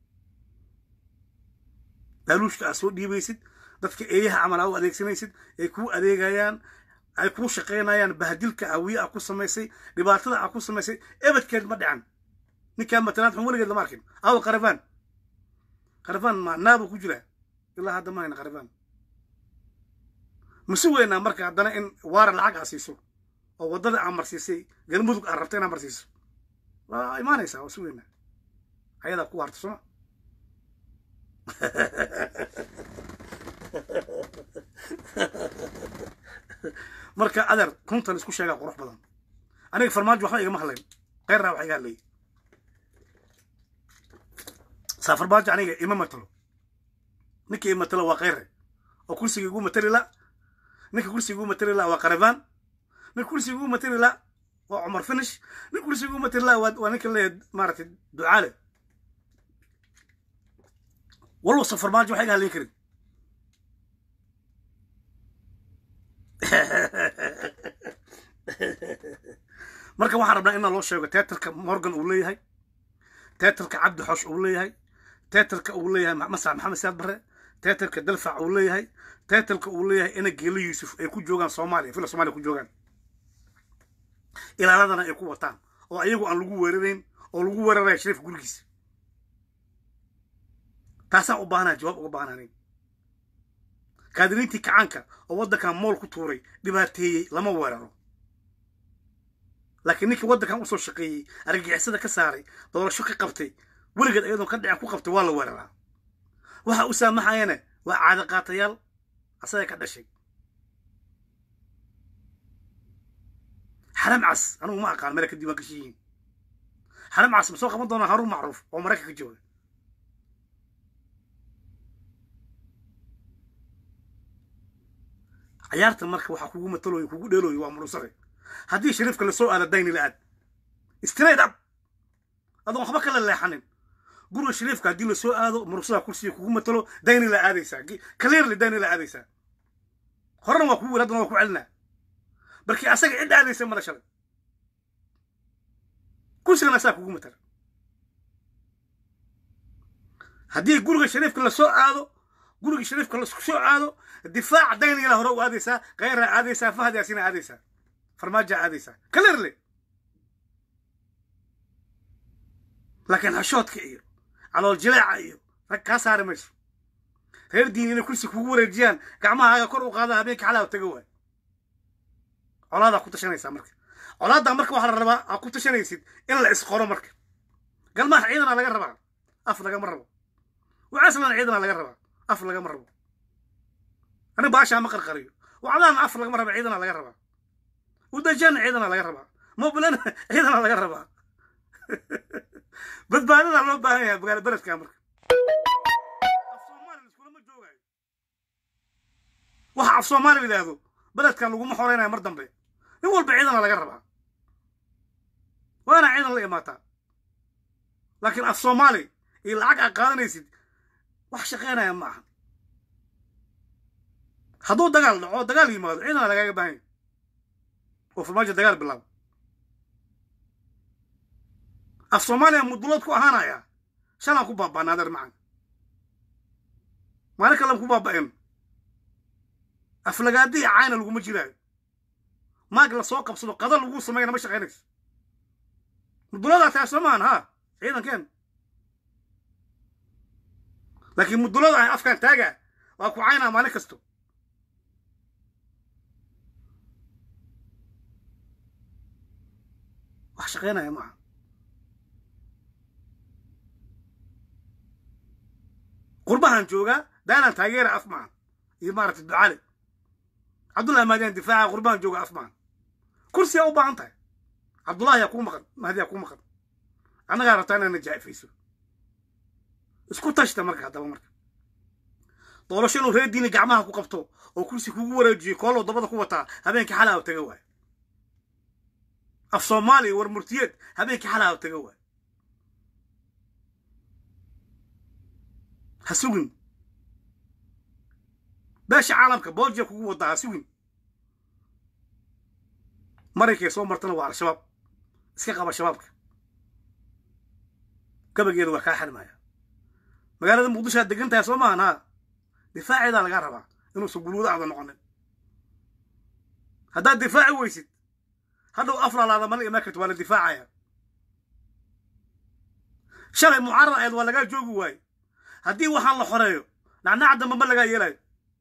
daaluushka aad soo dhiibaysid dadka eeyaha camal aa u adeegsanaysid ay kuu adeegayaan ay kuu shaqaynayaan bahdilka awiye a ku samaysay dhibaatada a ku samaysay ebadkeed ma dhican ninkaa matalaad xun weligeed lama arkin awa qarafaan qarafaan ma naabuu ku jiraa ilaa hadda ma hayna qarafaan mase weynaa marka haddana in waara lacag aa siiso oo waddada aa marsiisay galmudug aa rabta inaa marsiiso waa imaanaysaa waa si weynaa ayadaa ku harta sooma marka adeer runtan isku sheegaa qurux badan aniga farmaajo waxba igama hadlayn keyrraa wax iga hadlayay saa farmaajo aniga ima matalo ninka i matalo waa keyre oo kursiga igu matali la ninka kursiga igu matali la waa qarabaan ninka kursiga igu matali la waa cumar finish ninka kursiga igu matali la waa ninka leeyahay maaragtay ducaale walwasa farmaajo wax iga hadlayn karin marka waxaan rabnaa inaa loo sheego teatarka morgan uu leeyahay teatarka cabdi xoosh uu leeyahay teatarka uu leeyahay masax maxamed siyaad barre teatarka dalfac uu leeyahay teatarka uu leeyahay ina geelo yuusuf ay ku joogaan soomaaliya fila somaaliya ku joogaan ilaaladana ay ku wataan oo ayagu aan lagu weerarayn oo lagu weeraraya shariifka gurigiisa taasaan u baahnaa jawaab uga baahnaanayn kaadiriintii kacaanka oo waddankan mool ku tuuray dhibaateeyey lama weeraro laakiin ninkii waddankan usoo shaqeeyey argagixisada ka saaray doorasho ka qabtay weligeed ayadoon ka dhicin ku qabtay waa la weeraraa waxa u saamaxayana waa caada qaatayaal asaga ka dhashay xaram cas anigu ma aqaan meel ka diiwaan gashan yihiin xaram cas ma soo qaban doonaa haruun macruuf oo maraykanka jooga cayaarta marka waxaa kugu mataloyo kugu dheeloyo waa murusare haddii shariifka lasoo aada dayni la aad straight up adoon waxba kala leexanin guriga shariifka haddii la soo aado murugsada kursiga kugu matalo dayni la aadaysaa clearly dayni la aadaysaa horena waa kugu wir haddana waa ku celinaa balkii asaga cid aadaysa mala shalay kursigana asaa kugu matala haddii guriga shariifka lasoo aado guriga shariifka lasku soo aado difaac daynigala hore u aadaysaa khayraa aadaysaa fahad yaasina aadaysaa farmaajaa aadaysaa clearly laakiin xashoodka iyo calool jileeca iyo rag kaa saari mayso reer diin inay kursi kugu wareejiyaan gacmahaaga kor u qaada habeenka xalaa taga waay colaadaa ku tashanaysaa marka colaaddaa marka waxaa la rabaa aa ku tashanaysid in la isqoro marka galmaha ciidana laga rabaa af lagama rabo wacaslana ciidana laga rabaa af lagama rabo ani baashaa ma qarqariyo wacdaana af lagama raba ciidana laga rabaa udajana ciidana laga rabaa mobilana ciidana laga rabaa badbaadadaa loo baahan yahay magaalo beledka marka af soomaali iskulama joogaayo waxa af soomaali la yidhaahdo beledkan laguma xoreynayo mar dambe nin walba ciidana laga rabaa waana ciidan la imaataa laakiin af soomaali iyo lacag aa qaadanaysid wax shaqaynaya ma aha hadduu dagaal dhaco dagaal yimaado ciidana lagaaga baahan yahy oo farmaajo dagaal bilaabo af soomaaliya mudulood ku ahaanaya shalaan ku baaba'na adeer macan maalin kalan ku baaba'een aflagaadii cayna laguma jiraayo maag la soo qabsado qada lagu sameeyana ma shaqaynayso muduloodaa tahay soo maahan ha ciidankeen laakiin mudulada ah afkaan taaga waa ku caynaa maalin kasto wax shaqaynaya maaha qurbahan joogaa daalan taageera af maaha iyo maaragtay ducale cabdullahi maadiyan difaaca qurbahan jooga af maaha kursiyaa u baahan tahay cabdullahi yaa kuu maqan mahdiyaa kuu maqan annagaa rabtaa inaad najaa'ifayso isku tashta marka haddaba marka doorasho inuu reer diini gacmaha ku qabto oo kursi kugu wareejiyo kooloo dabada ku wataa habeenkii xalaa u taga waayo af soomaaliya war murtiyeed habeenkii xalaa u taga waayo ha sugin beesha caalamka booljiya kugu wadaa ha sugin marankay soo martana waa al-shabaab iska qaba shabaabka gabageeda waa kaa xarmaya magaalada muqdisho aad degan tahay soo maahan haa difaaceedaa lagaa rabaa inuusan guluudo aada noqonin haddaad difaaci weysid hadhow aflalaada mala imaan karti waa la difaacaya shalay mucaarad ayd waa lagaa joogi waaye haddii waxaan la xoreeyo nacnaca dambe ma lagaa yeelayo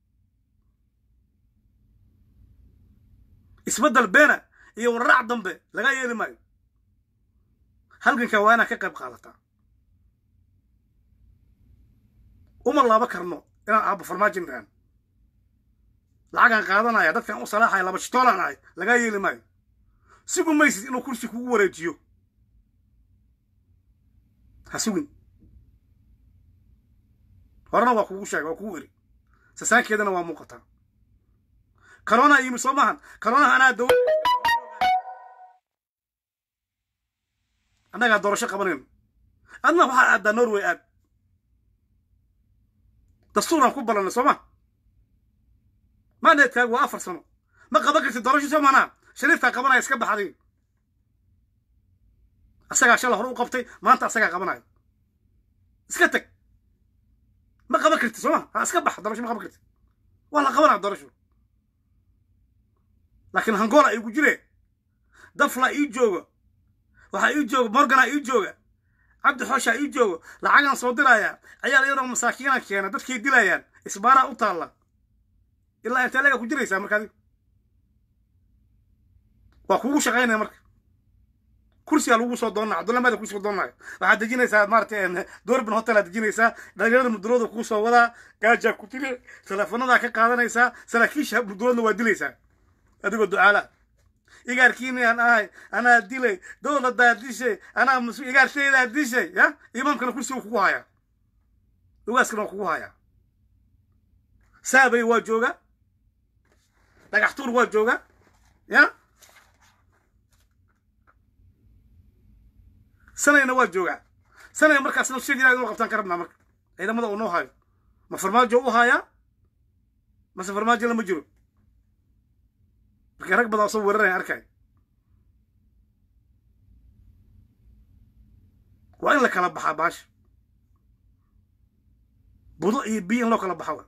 isbeddel beena iyo wararac dambe lagaa yeeli maayo halganka waa inaad ka qayb qaadataa uma laaba karno inaan aabbo farmaajin dhahan lacagaan qaadanaya dadkan u salaaxaya laba shitoolaan ahay lagaa yeeli maayo sigu maysid inuu kursi kugu wareejiyo ha sugin horena waa kugu sheegay waa kugu eri sasaankeedana waa muuqataa corona yimi soo maahan coronaha anaa daw annagaa doorasho qabanayno adna waxaa aaddaa norway aad dastuuraan ku ballanay soo ma mandatkaagu waa afar sano ma qaban kartid doorasho soo maanaa shariifkaa qabanaya iska baxday asagaa shala hore u qabtay maanta asagaa qabanaya iska tag ma qaban kartid soo ma ha iska bax doorasho ma qaban kartid waa la qabanaya doorasho laakiin hangola igu jire dafla ii jooga waxaa ii jooga morgana ii jooga cabdi xooshaa ii joogo lacagaan soo diraya ciyaal iyadoo masaakiina keena dadkay dilayaan isbaaraa u taalla ilaa intee laga ku jiraysaa markaadi waa kugu shaqaynaya marka kursigaa lagu soo doonaa cabdullamaada kusoo doonaya waxaad dejinaysaa maaratay doorbin hotelaad dejinaysaa dhalinyarada mudulooda kuu soo wadaa gaajaa ku tiri teleefonadaa ka qaadanaysaa saraakiisha muduloodna waa dilaysaa adigoo ducaala igaarkiini aan ahay anaa dilay dowladaa dishay anaa mus igaartaydaa dishay ya imaamkana kursiga kugu hayaa ugaaskana waa kugu hayaa saabay waa jooga dhagaxtuur waa jooga ya sanayna waa joogaa sanaga markaasna sheegaya inuu qabtaan ka rabnaa marka ciidamada uu noo hayo ma farmaajo u hayaa mase farmaajo lama jiro markii rag badan oo soo weeraraya arkay waa in la kala baxaa baasha budo iyo biyo in loo kala baxa wa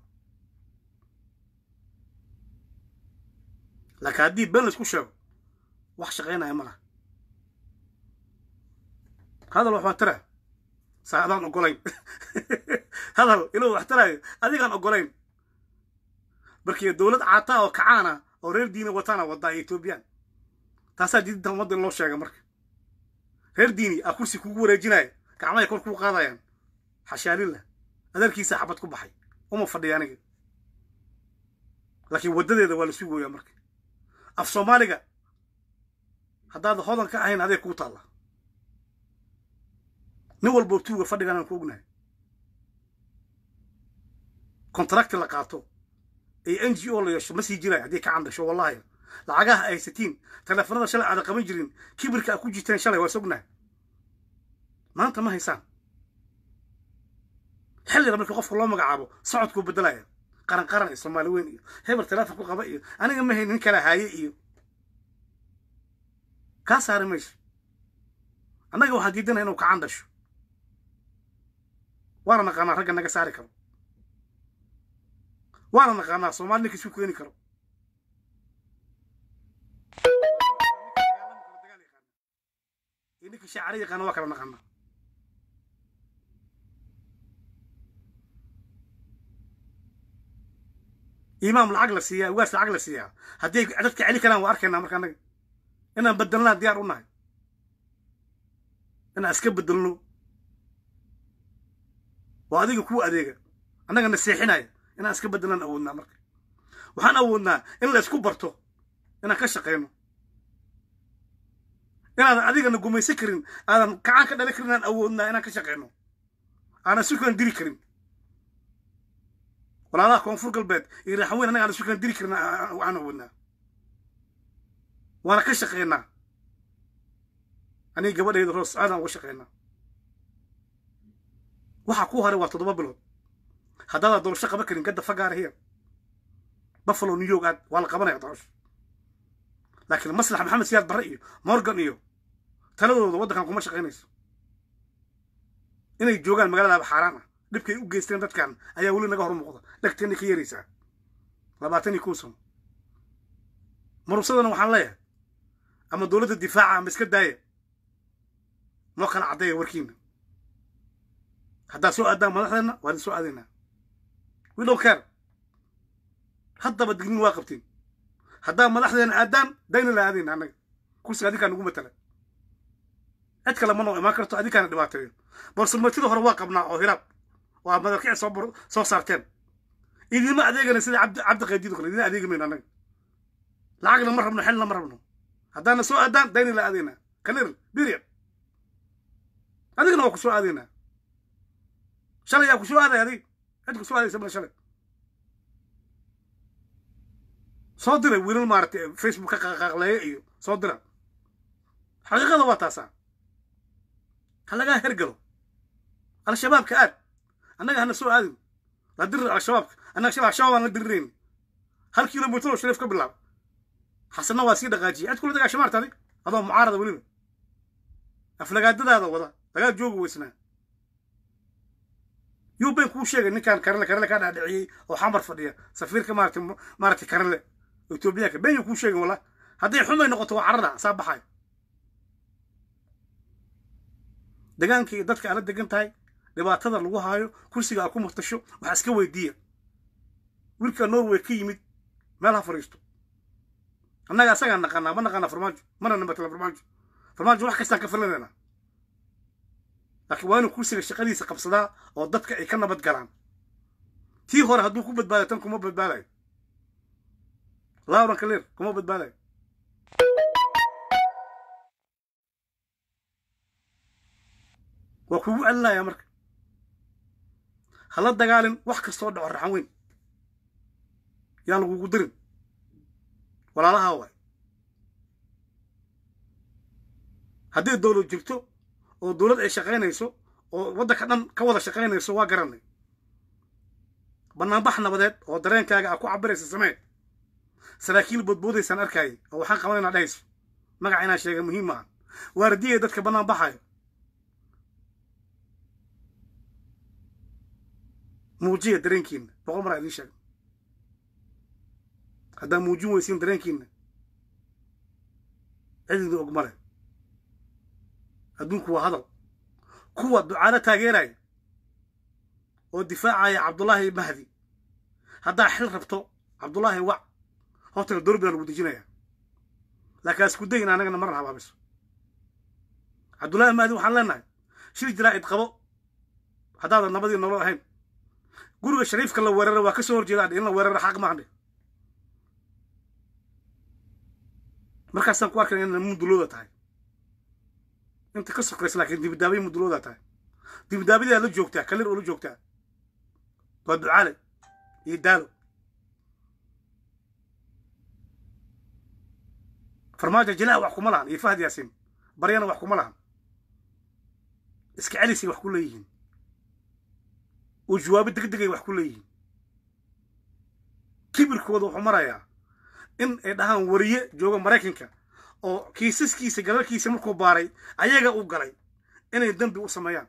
laakiin haddii been laisku sheego wax shaqaynaya ma laha hadal wax waa tara saa adaan ogolayn hadal inuu wax taraayo adigaan ogolayn markii dowlad caataa oo kacaana oo reer diini wataana wadaa iyo etoobiyaan taasaa diidinta ummadda in loo sheega marka reer diini aa kursi kugu wareejinaya gacmahay kor kuu qaadayaan xashaalillah adeerkiisa xabad ku baxay uma fadhiya aniga laakiin waddadeeda waa la sugooyaa marka af soomaaliga haddaad hodan ka ahayn adee kuu taalla nin walboo tuuga fadhigan aan ku ognahay contracti la qaato iyo n g o la yeesho ma sii jiraayo haddii ka candasho wallahi lacagaha ay haysatiin teleefanada shalay aada qaban jirin kibirka a ku jirteen shalay waa sognahay maanta ma haysaan xilliga markii qofka loo magacaabo socodkuu beddelaya qaran qaran iyo soomaali weyn iyo hebel teleefon ku qaba iyo aniga ma hayn nin kala haaye iyo kaa saari mayso annaga waxaan diidanaya inuu kacan dhasho waana naqaanaa ragga naga saari karo waana naqaanaa soomaali ninka isu keeni karo iyo ninka shaacari yaqaana waa kala naqaanaa imaam lacag la siiyaa ugaas lacag la siiyaa haddii dadka celi karaan waa arkaynaa marka annaga inaan bedelnaa diyaar u nahay inaan iska bedelno waa adiga kuwa adeega annaga na seexinaya inaan iska bedelnaan awoodnaa marka waxaan awoodnaa in la isku barto inaan ka shaqayno inaadan adigana gumaysan karin aadan kacaan ka dhali karin inaan awoodnaa inaan ka shaqayno aanan sukaan diri karin walaalaha koonfur galbeed iyo raxaweyn annaga aan sukaan diri karin waxaan awoodnaa waana ka shaqaynaa aniga gabadhayda roos aadaan uga shaqaynaa waxa ku haray waa toddoba bilood haddaadaa doorasho qaban karin gadda fagaara here buffalo new york aad waa la qabanaya doorasho laakiin maslax maxamed siyaad barre iyo morgan iyo taladooda waddankan kuma shaqaynayso inay joogaan magaaladaaba xaaraan ah dhibkay u geysteen dadkan ayaa weli naga hor muuqda dhegteenay ka yeeraysaa labaatan iyo kow sano marusadana waxaan leeyahay ama dowladda difaaca ama iska daaya noo kala caddeeya warkiina haddaad soo aadaan madaxdeenna waa idin soo aadaynaa we don't care haddaba dignin waa qabtiin haddaa madaxdeena aadaan dayna la aadayna annaga kursiga adinkaa nagu matala cid kale ma noo imaan karto adinkaana dhibaateeyo borsamatida hore waa qabnaa oo hiraab waa madalkici soo soo saarteen idinma adeegana sida cabdi cabdi qaydido kale idin adeegi mayno annaga lacagna ma rabno xilna ma rabno haddaana soo aadaan dayna la aadaynaa kalir biriad adigana waa ku soo aadaynaa shalay yaa ku soo aaday adig cid ku soo aadaysa male shalay soo diray wiilal maaragtay facebook ka qaqaaqleeya iyo soo dira xaqiiqada waa taasaa ha lagaa hergalo al-shabaabka aad annaga hana soo aadin la dirir al-shabaabka annaga al-shabaab aan la dirirayn hal kilomitr oo shariif ka bilaaba xasanna waa sii dhaqaajiyay cid kula dagaasha maarta adig adoo mucaarada weliba aflagaadadaada wada lagaa joogi weysnaa yuuben kuu sheegay ninkaan karale karale kaa dhaadhiciyey oo xamar fadhiya safiirka maarata maaragtay karale etoobiyaanka ben yuu kuu sheegin walla hadday xumay noqoto waa carada saa baxay degaanka iyo dadka aala degan tahay dhibaatada lagu haayo kursiga aa ku murtasho waxaa iska weydiiya wiilka norway ka yimid meel ha fadhiisto annaga asagaan naqaanaa ma naqaanaa farmaajo mana namatala farmaajo farmaajo wax kastaan ka filanayna laakiin waa inuu kursiga shaqadiisa qabsadaa oo dadka ay ka nabad galaan tii hore hadduu ku badbaadayo tan kuma badbaadayo lauran kalir kuma badbaadayo waa kugu celinaya marka hala dagaalin wax kastoo dhaco raxan weyn yaa lagugu dirin walaalahaa waay haddii dowlad jirto oo dowlad ay shaqaynayso oo waddanka dhan ka wada shaqaynayso waa garanay banaanbax nabadeed oo dareenkaaga aa ku cabiraysa samee saraakiil boodboodaysaan arkaayay oo waxaan qabanaynaa dhahayso magaca inaan sheega muhiim maaha waardiyay dadka bannaan baxayo muujiya dareenkiina boqol maraa idiin sheega haddaa muujin weysiin dareenkiina cidina og male adduunku waa hadal kuwa ducaalo taageeraya oo difaacaya cabdullaahi mahdi haddaa xil rabto cabdullaahi wac hortana doorbida lagu dejinaya laakiin asku day in anagana marna habaabiso cabdullaahi mahdi waxaan leenahay shir jaraa'id qabo haddaadan nabadii nolol ahayn guriga shariifka la weerara waa ka soo horjeeda in la weerara xaq maandhe markaasaan ku arkayna inay mudulooda tahay inta ka sokaysa laakiin dibidaabay mudulooda tahay dibidaabadaa la joogtaa kalir oo la joogtaa waa ducaale iyo daalo farmaajo jilaa wax kuma lahan iyo fahad yaasiin baryana wax kuma lahan iska celisay wax ku leeyihiin oo jawaabo degdegay wax ku leeyihiin kibirkooda wuxuu marayaa in ay dhahaan wariye jooga maraykanka oo kiisaskiisa galalkiisa markuu baaray ayaga u galay inay dembi u sameeyaan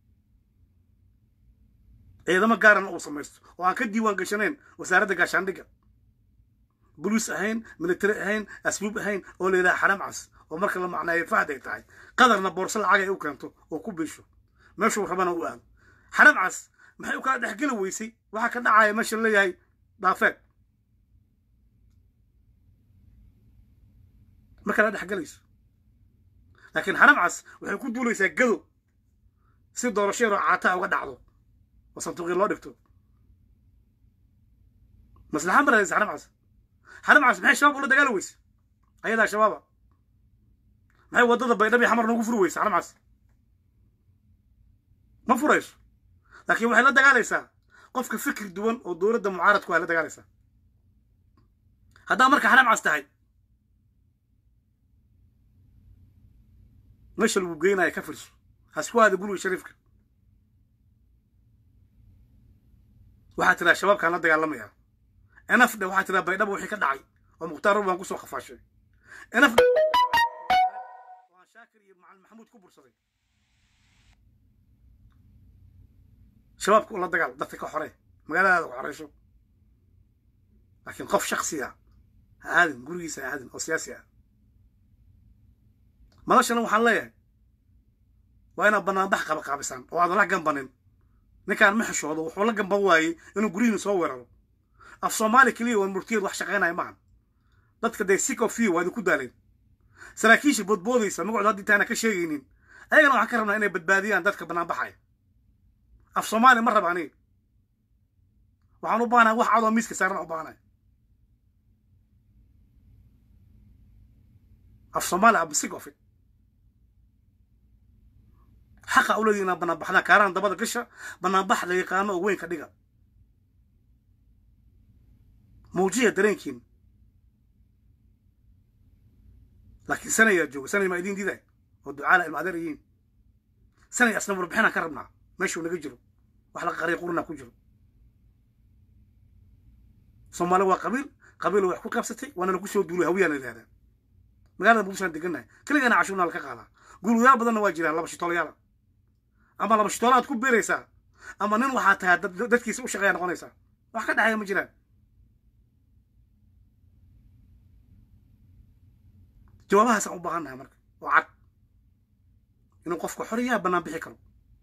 ciidamo gaarana uu samaysto oo aan ka diiwaan gashanayn wasaaradda gaashaandhigga boliis ahayn military ahayn asbuub ahayn oo la yidhaha xaram cas oo marka la macnaayo fahad ay tahay qadarna boorso lacag ay u keento oo ku biisho meeshuu rabana u aado xaram cas maxay u kala dhexgeli weysay waxaa ka dhacaya meesha leeyahay dhaafeed ma kala dhexgelayso laakiin xaram cas waxay ku duulaysaa gado si doorasho yaroo caataa uga dhacdo oo sanduuqii loo dhigto maslaxa ma rahaysa xaram cas xaram cas maxay shabaab ula dagaali weyse ayadaa shabaaba maxay waddada baydhabi xamar noogu furi weyse xaram cas ma furayso laakiin waxay la dagaalaysaa qofka fikir duwan oo dowladda mucaaradku ay la dagaalaysaa haddaa marka xaram cas tahay meesha lagu geynaya ka firso hasku aada guriga shariifka waxaa tiraa shabaabkaan la dagaalamayaa enafdhe waxaa tiraa baydhaba wixii ka dhacay oo mukhtaar rub baan kusoo khafaashay enafdhe waan shaakir iyo macalin maxamuud ku bursaday shabaabka ula dagaal dadka ka xore magaaladaada ku xoreyso laakiin qof shaksiya ha aadin gurigiisa ha aadin oo siyaasi ah madashana waxaan leeyahay waa inaad banaanbax qabaqaabisaan oo aadan la gambanin ninkaan ma xishoodo wuxuu la gamban waayey inuu guryihiina soo weeraro af soomaali keliya waa murtiyad wax shaqaynaya maahan dadka dee sick of you waa idinku daaleen saraakiisha boodboodaysa magacooda haddii taana ka sheegaynin ayagana waxaan ka rabnaa inay badbaadiyaan dadka banaanbaxaya af soomaali ma raba aniga waxaan u baahanahay wax cadoo miiska saaran u baahanaya af soomaali am sick of it xaqa u leedihi inaa banaanbaxdaan kaaraan dabada gasha banaanbax la yaqaano oo weyn ka dhiga muujiya dareenkiina laakiin sanayaa jooga sanay maa idiin diiday oo ducaala ilma adeer yihiin sanay asna warbixinaan ka rabnaa meeshuu naga jiro wax laga qariya qurina ku jiro soomaali waa qabiil qabiil wax ku qabsatay waana lagu soo duulay hawiyaa la yidhahdaa magaalada muqdishoaan degannahay keligana cashuurnaa laka qaadaa guulwadayaal badanna waa jiraan laba shitoolayaala ama laba shitoola aad ku beeraysaa ama nin waxaa tahay dadkiisa u shaqeeya noqonaysaa wax ka dhexeeya ma jiraan jawaabahaasaan u baahannahay marka oo cad inuu qofka xoriyaha bannaan bixi karo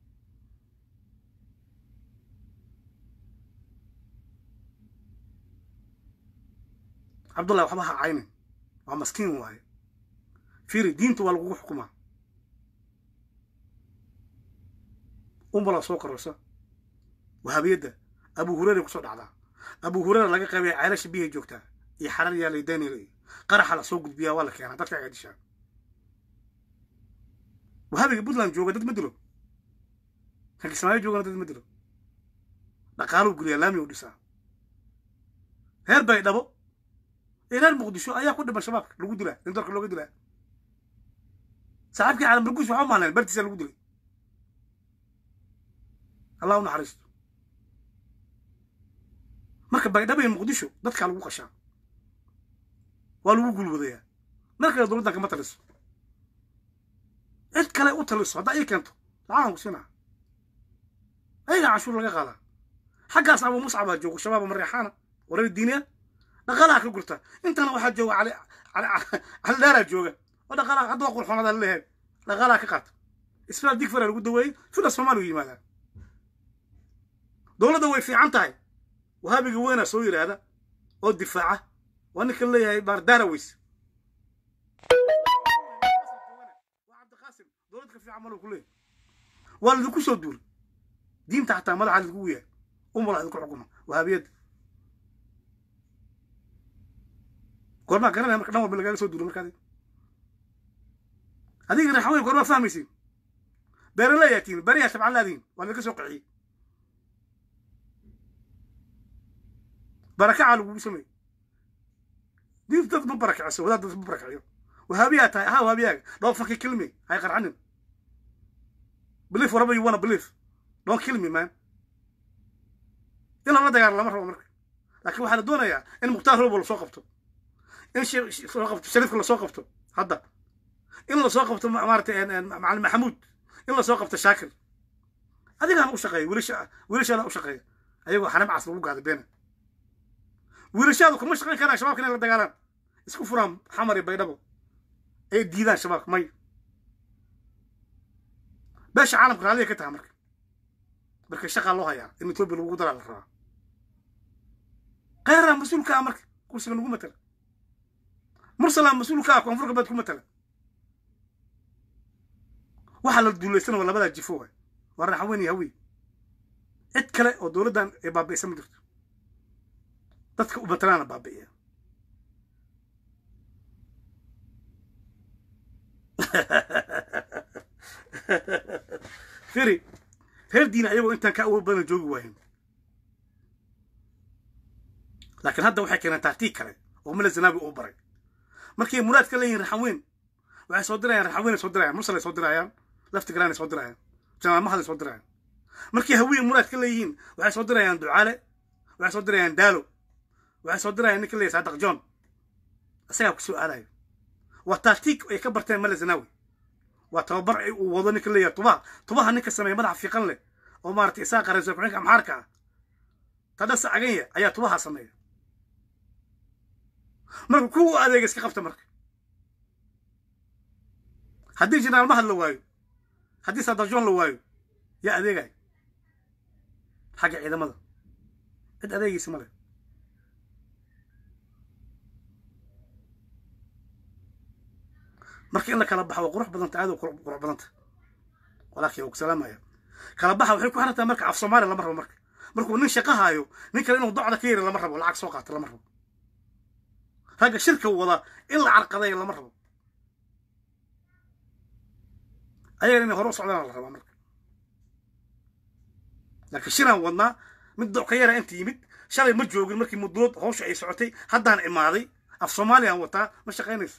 cabdullahi waxba ha caynin waa maskiin waaye fiiri diinta waa lagugu xukumaa umbalaa soo kororsa wahabiyadda abu hureyra kusoo dhacdaa abu hureyra laga qaybaya ceelasha biyahay joogtaa iyo xarar yaalay daniel iyo qaraxa la soo gudbiyaa waa la keenaa dadka aga dishaa wahabiga puntland jooga dad ma dilo kan kismaayo joogana dad ma dilo dhaqaaluu guriyaa laami u dhisaa reer baydhabo iyo reer muqdisho ayaa ku dhiman shabaabka lagu dilaa in dalka looga dilaa saaxiibkii caalam barguus waxaa umahnayn bartiisa lagu dilay allah u naxariisto marka baydhabo iyo muqdisho dadkaa lagu qashaa waa lagu gulwadayaa mar kale dowladdan kama taliso cid kale u taliso haddaa ii keento lacagan ku siinaa ayagaa cashuur laga qaadaa xaggaas abu muscabaa joogo shabaaba mareexaana wareer diiniya dhaqaalaha ka gurta intana waxaa jooga cali cali dheeraa jooga oo dhaqaalaha hadda waa qurxoonada laleeyahay dhaqaalaha ka qaata isbitaal digfara lagu daweeyey fila soomaaliya yimaadaa dowladda way fiican tahay wahaabiga weynaa soo yidhaahda oo difaaca waa ninka leeyahay baardaraweys cabdiqaasim dowlad ka fiican malo ku leeyahay waa laidinku soo duulay diinta xataa madaxa laidinku yahay umala idinku xukuma wahaabiyadda goormaa garanaya marka dhan walba lagaaga soo duulo markaadi adiga raxaweyn goormaa fahmaysiin beeraleyaa tihin beriyaa shabcan laadihin waa laga soo qixiyey barakacaa lagugu sameeyey diinta dad ma barakiciso wadaad dad ma barakiciyo wahaabiyaa tahay ahaa wahaabiyaaga don't fucking kill me hay qarxanin believe whatever you wanna believe don't kill me man in lala dagaalo lama rabo marka laakiin waxaa la doonayaa in mukhtaar robo lasoo qabto in soo qabto shariifka lasoo qabto hadda in lasoo qabto maaragtay macalin maxamuud in lasoo qabto shaakir adigaana u shaqeeya wiilasha wiilashaada u shaqeeya ayagoo xanam cas lagu gaada beena wiilashaadu kama shaqayn karaan shabaabka inay la dagaalaan isku furaan xamar iyo baydhabo ay diidaan shabaabka may beesha caalamka raalliya ka taha marka marka shaqaa loo hayaa in etoobiya lagugu daraa la rabaa kheyraa mas-uulka ah marka kursiga lagu matala mursalaa mas-uulka ah koonfur galbeed ku matala waxaa la duulaysana waa labadaa jifo waay waa raxaweyn iyo hawiy cid kale oo dowladdan ay baabi'isa ma jirto dadka u matalaana baabi'iya firi reer diina ayagoo intaan ka awood badan joogi waayen laakiin hadda waxay keeneen taartiig kale oo mila zanaabi uu baray markay muraad ka leeyihin raxaweyn waxay soo dirayaan raxaweyn ay soo dirayaan mursal ay soo dirayaan lafti galaan ay soo dirayaan jamaamahad ay soo dirayaan markay hawiye muraad ka leeyihiin waxay soo dirayaan ducaale waxay soo dirayaan daalo waxay soo dirayaan ninka leeyahay saadaq john isagaa ku soo aadayo waa taartiig ay ka barteen mala zanaawi waa tababar ay uu wado ninka leeyahay tubaha tubaha ninka sameeya madaxa fiiqan leh oo maaragtay isaa qarayso kuxinka amxaarka ah tadhasa caganya ayaa tubaha sameeya marka kuwa adeega iska qabta marka haddii jenaraal mahad la waayo haddii sadajon la waayo yaa adeegay xagga ciidamada cid adeegiisa ma leh marka in la kala baxa waa qurux badanta aad qurux badanta walaakiin ku salaamaya kala baxa waxay ku xirantahay marka af soomaaliya lama rabo marka markuu nin shaqo haayo nin kale inuu docda ka yari lama rabo lacag soo qaata lama rabo ragga shirka wada in la carqadeeyo lama rabo ayagan inay hore u socdaan la rabaa marka laakiin shiraan wadnaa mid doc ka yara inta yimid shalay ma joogin markii mudulood hawsha ay socotay haddaan imaaday af soomaaliyaan wataa ma shaqaynayso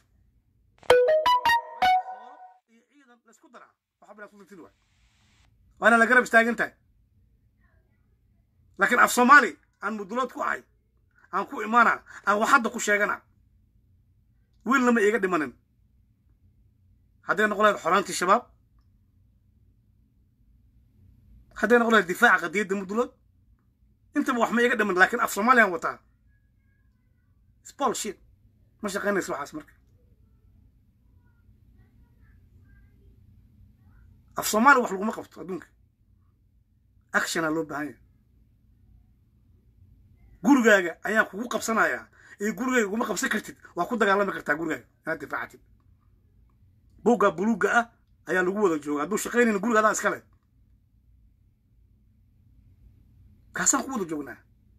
iyo ciidan laysku daraa waxa bilaa kudirtid waay waana la garab istaagan tahay laakiin af soomaali aan mudulood ku ahay aan ku imaana aan wax hadda ku sheegana wiilna ma iiga dhimanin hadday noqon lahayd xoraantii shabaab hadday noqon lahayd difaaca qadiyadda mudulood intaba wax ma iiga dhiman laakiin af soomaaliyaan wataa spol shit ma shaqaynayso waxaas marka af soomaali wax laguma qabto adduunka actiona loo baahan yahay gurigaaga ayaan kugu qabsanayaa iyo gurigayga uguma qabsan kartid waa ku dagaalami kartaa gurigaaga inaad difaacatid buugga buluugga ah ayaa lagu wada jooga hadduu shaqaynayna guriga adaa iska leh kaasaan ku wada joognaa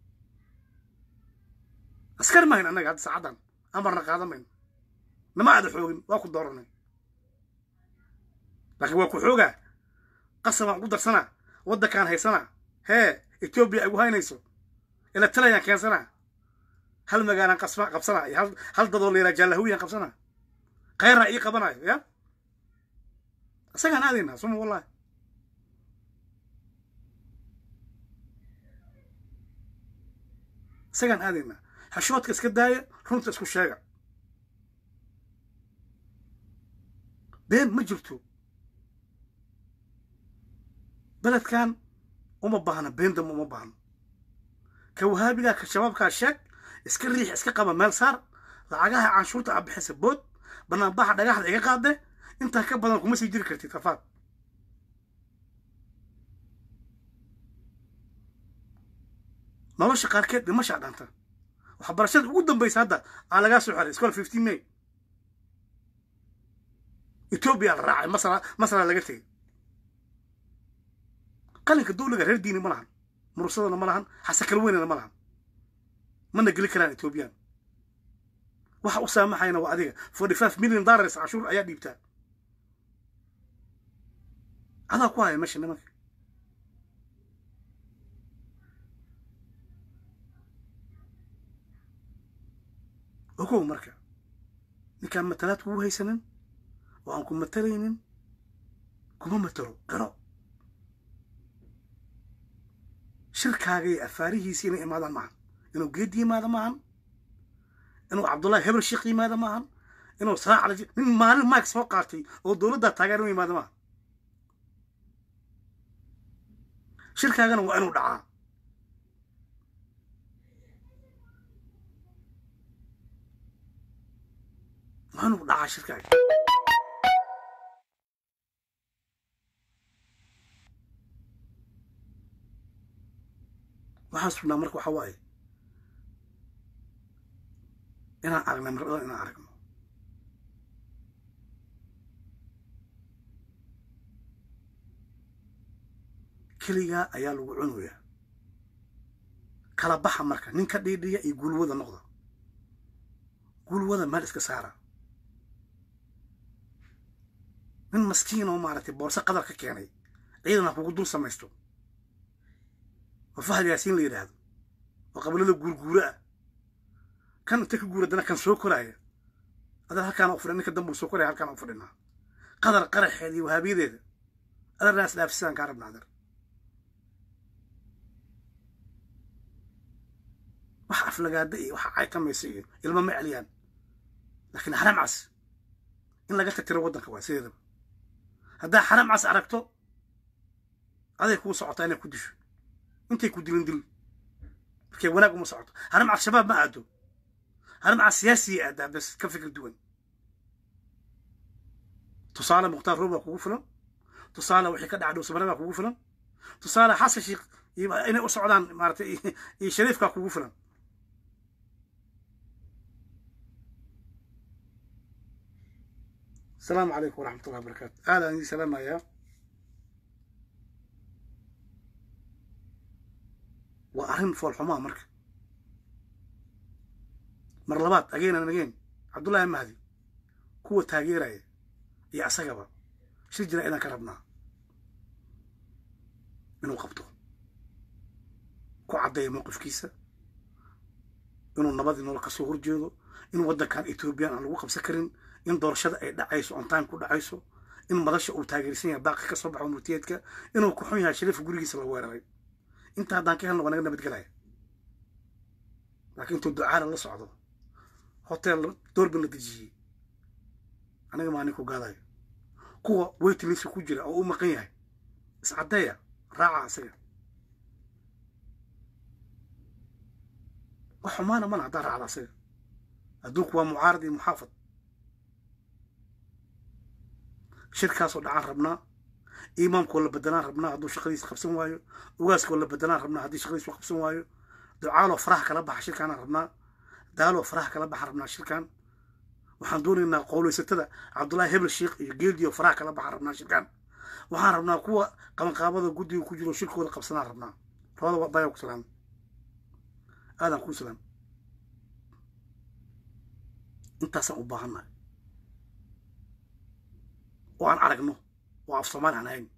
askar mahayn annaga hadda saacaddan amarna qaadan mayno nama aada xoogin waa ku dooranay laakiin waa ku xoogaa qasabaan ugu darsanaa waddankaan haysanaa hee etoobiya ay gu haynayso ila talayaan keensanaa hal magaalaan qasba qabsanaa iyo hal hal dadoo la yidhaha jaallahawiyaan qabsanaa khayrna ii qabanayo ya isagaan aadaynaa suma wallahi isagaan aadaynaa xashoodka iska daaya runta isku sheega been ma jirto beledkan uma baahna been dambe uma baahno ka wahaabigaa ka shabaabkaa sheeg iska riix iska qaba meel saar lacagaha canshuurta a bixisa bood banaanbaxa dhagaxda iga qaade intaa ka badan kuma sii jiri kartid rafaad nolosha qaarkeed dhimashaa dhanta waxbarashada ugu dambaysa hadda aa lagaa soo xeray school fifteen may etoobiya la raacay masra masra laga tegey qalinka dawliga reer diini ma lahan mursadana ma lahan xasakal weynana ma lahan mana geli karaan etoobiyaan waxa u saamaxayna waa adiga forty five million dollars cashuur ayaa dhiibtaa adaa ku haya meesha nimanka ogow marka ninkaan matalaad kugu haysanin oo aan ku matalaynin kuma matalo garo shirkaaga iyo afaarihiisi inay imaadaan maahan inuu geedi yimaado maahan inuu cabdullahi hebel sheekh yimaado maahan inuu saraac nin maalin mike soo qaatay oo dowladdaa taageer u yimaado maahan shirkaagana waa inuu dhacaa waa inuu dhacaa shirkaaga waxaan sugnaa marka waxa waaye inaan aragnay marada inaan aragno keligaa ayaa lagu cunayaa kala baxa marka nin ka dhiidhiya iyo gulwada noqda gulwada meel iska saara nin maskiin oo maaragtay boorse qadar ka keenay ciidan ha kugu dul samaysto oo fahad yaasiin la yidhaahdo oo qabilada guurguuro ah kan inta ka guura dana kan soo koraaya adar halkaana u fadhin ninka dambuu soo koraya halkaana u fadhinaa qadar qaraxeeda iyo wahaabiyadeeda adarnaas dhaafsidaan kaa rabna adar wax aflagaada iyo waxa caytamaysa iyo ilmo ma celiyaan laakiin xaram cas in laga tatiro waddanka waa sideedaba haddaa xaram cas aragto aday kuu socotaa inay ku disho intay ku dilin dil markay wanaag uma socoto haram cas shabaab ma aado haram cas siyaasiya aadaa bes ka fikir duwan tusaale mukhtaar roob baa kugu filan tusaale wixii ka dhaca dhowsamare baa kugu filan tusaale xasan sheekh inay u socdaan maaratay iyo shariifkaa kugu filan asalaamu calaykum waraxmat ullahi wabarakaatu aadaan idin salaamayaa waa arrin foolxumaa marka mar labaad ageenan ageen cabdullaahi mahdi kuwa taageeraya iyo asagaba shir jira inaan ka rabnaa inuu qabto ku caddeeya mowqifkiisa inuu nabadii nolol ka soo horjeedo in waddankan ethoobiyan aan lagu qabsan karin in doorashada ay dhacayso on time ku dhacayso in madasha uu taageersan yahay baaqi ka soo baxo murtiyeedka inuu ku xun yahay shariifka gurigiisa la weeraray inta haddaan ka helna waa naga nabadgelaya laakiin intuu ducaala la socdo hotel doorbin la dejiyey aniga maa ninku gaadayo kuwa weytiliska ku jira oo u maqan yahay iscaddeeya raaca isaga wax xumaana mana haddaa raacda isaga adduunku waa mucaarad iyo muxaafad shirkaasoo dhacaan rabnaa imaamkoo la bedelaan rabnaa hadduu shaqadiisa qabsan waayo ugaaskoo la bedelaan rabnaa haddii shaqadiisu qabsan waayo ducaaloo faraha kala baxa shirkaanaan rabnaa daaloo faraha kala baxa rabnaa shirkaan waxaan doonaynaa qowlaysatada cabdullaahi hebel sheekh iyo geeldiyo faraha kala baxa rabnaa shirkaan waxaan rabnaa kuwa qabanqaabada guddiga ku jiro shirkooda qabsanaan rabnaa labada baya ku salaam aadan kuu salaam intaasaan u baahannahay oo aan aragno oo af soomaali aan ahayn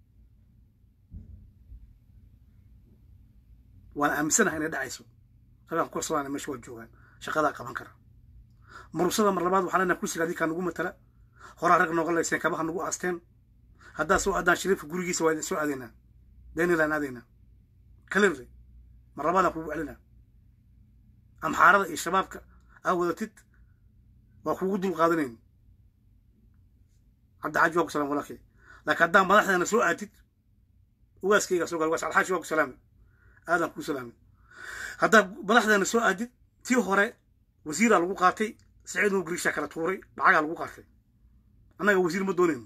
waana aaminsanahay inay dhacayso ragaan ku kalsoonaana meesha waa joogaan shaqadaa qaban kara marusada mar labaad waxaan leenahay kursiga adinkaa nagu matala horaa rag nooga layseen kabaha nagu aasteen haddaa soo aadaan shariifka gurigiisa waa idin soo aadaynaa danilaan aadaynaa kalirre mar labaadaan kugu celinaa amxaarada iyo shabaabka aa wadatid waa kuugu dul qaadanayn cabdixaaji waa ku salam walaalkay laakiin haddaa madaxdeena soo aatid ugaaskayga soo gal ugaas alxaaji waa ku salaamay aadan kuu salaamay haddaa madaxdeena soo aadid tii hore wasiiraa lagu qaatay saciid nuur gariishaa kala tuuray lacagaa lagu qaatay annaga wasiir ma doonayno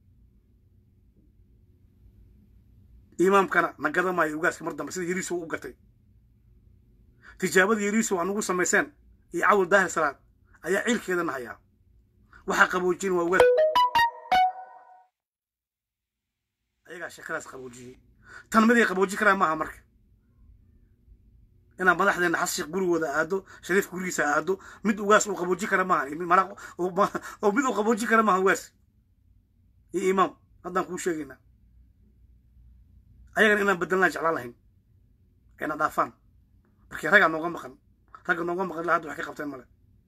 imaamkana na gada maayo ugaaska mar dambe sida yariiso u gatay tijaabada yariiso waa nagu samayseen iyo cawil daahir salaad ayaa ciilkeedana hayaa waxaa qaboojin waa ugaas ayagaa sheekadaas qaboojiyey tan miday qaboojin karaan maaha marka inaan madaxdeena xashiiq gurigooda aado shariifka gurigiisa aado mid ugaas uu qaboojin kara maaha oo mid uu qaboojin kara maaha ugaas iyo imaam haddaan kuu sheegaynaa ayagana inaan bedelnaan jeclaan lahayn ayna dhaafaan markii raggaa nooga maqan ragga nooga maqan ilaa hadda waxay ka qabteen male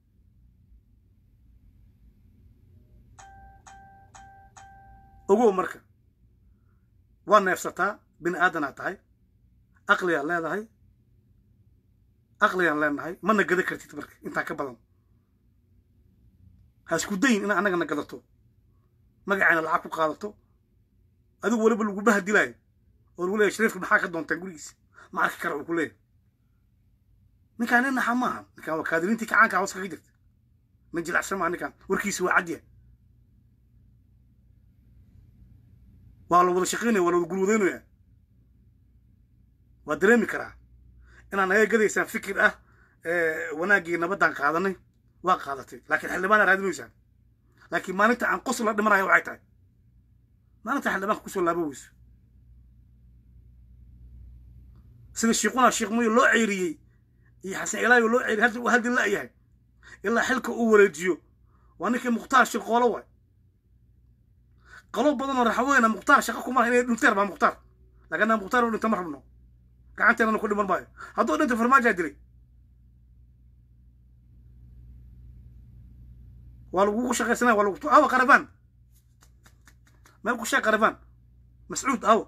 ogow marka waa neefsataa bini aadanaa tahay aqliyaa leedahay aqligaan leenahay mana gada kartid marka intaa ka badan ha isku dayin ina annagana gadato magacayna lacag ku qaadato adigu weliba lagu bahadilaayo oo lagu leeyahy shariifka maxaa ka doonteen gurigiisa ma arki kara uu ku leeyahy ninkaan nin naxa maaha ninkaan waa kaadiriintii kacaanka hoos kaga jirta nin jilacsan maaha ninkaan warkiisa waa cadya waa la wada shaqaynaya waa la wada gulwadaynaya waa dareemi karaa inaad naga gadaysaan fikir ah wanaaggii nabaddaan qaadanay waa qaadatay laakiin xildhibaana raadinaysaan laakiin maalinta aan qos la dhimanayo waxay tahay maalinta xildhibaanka kusoo laabo weyso sida shiiquna shiiqmuyo loo ceyriyey iyo xasan ilaayo loo ceyriyey hadda uu haddi la'yahay ilaa xilka uu wareejiyo waa ninkii mukhtaar shirqoolo waay qalo badan oo raxweyna mukhtaar shaqa kuma inay dhinteen baa mukhtaar laakiin anaa mukhtaar u dhinta ma rabno gacanteennana ku dhiman maayo hadduu dhinta farmaajaa dilay waa lagugu shaqaysanaya waa lagu awa qarabaan meel ku sheeg qarabaan mascuud awa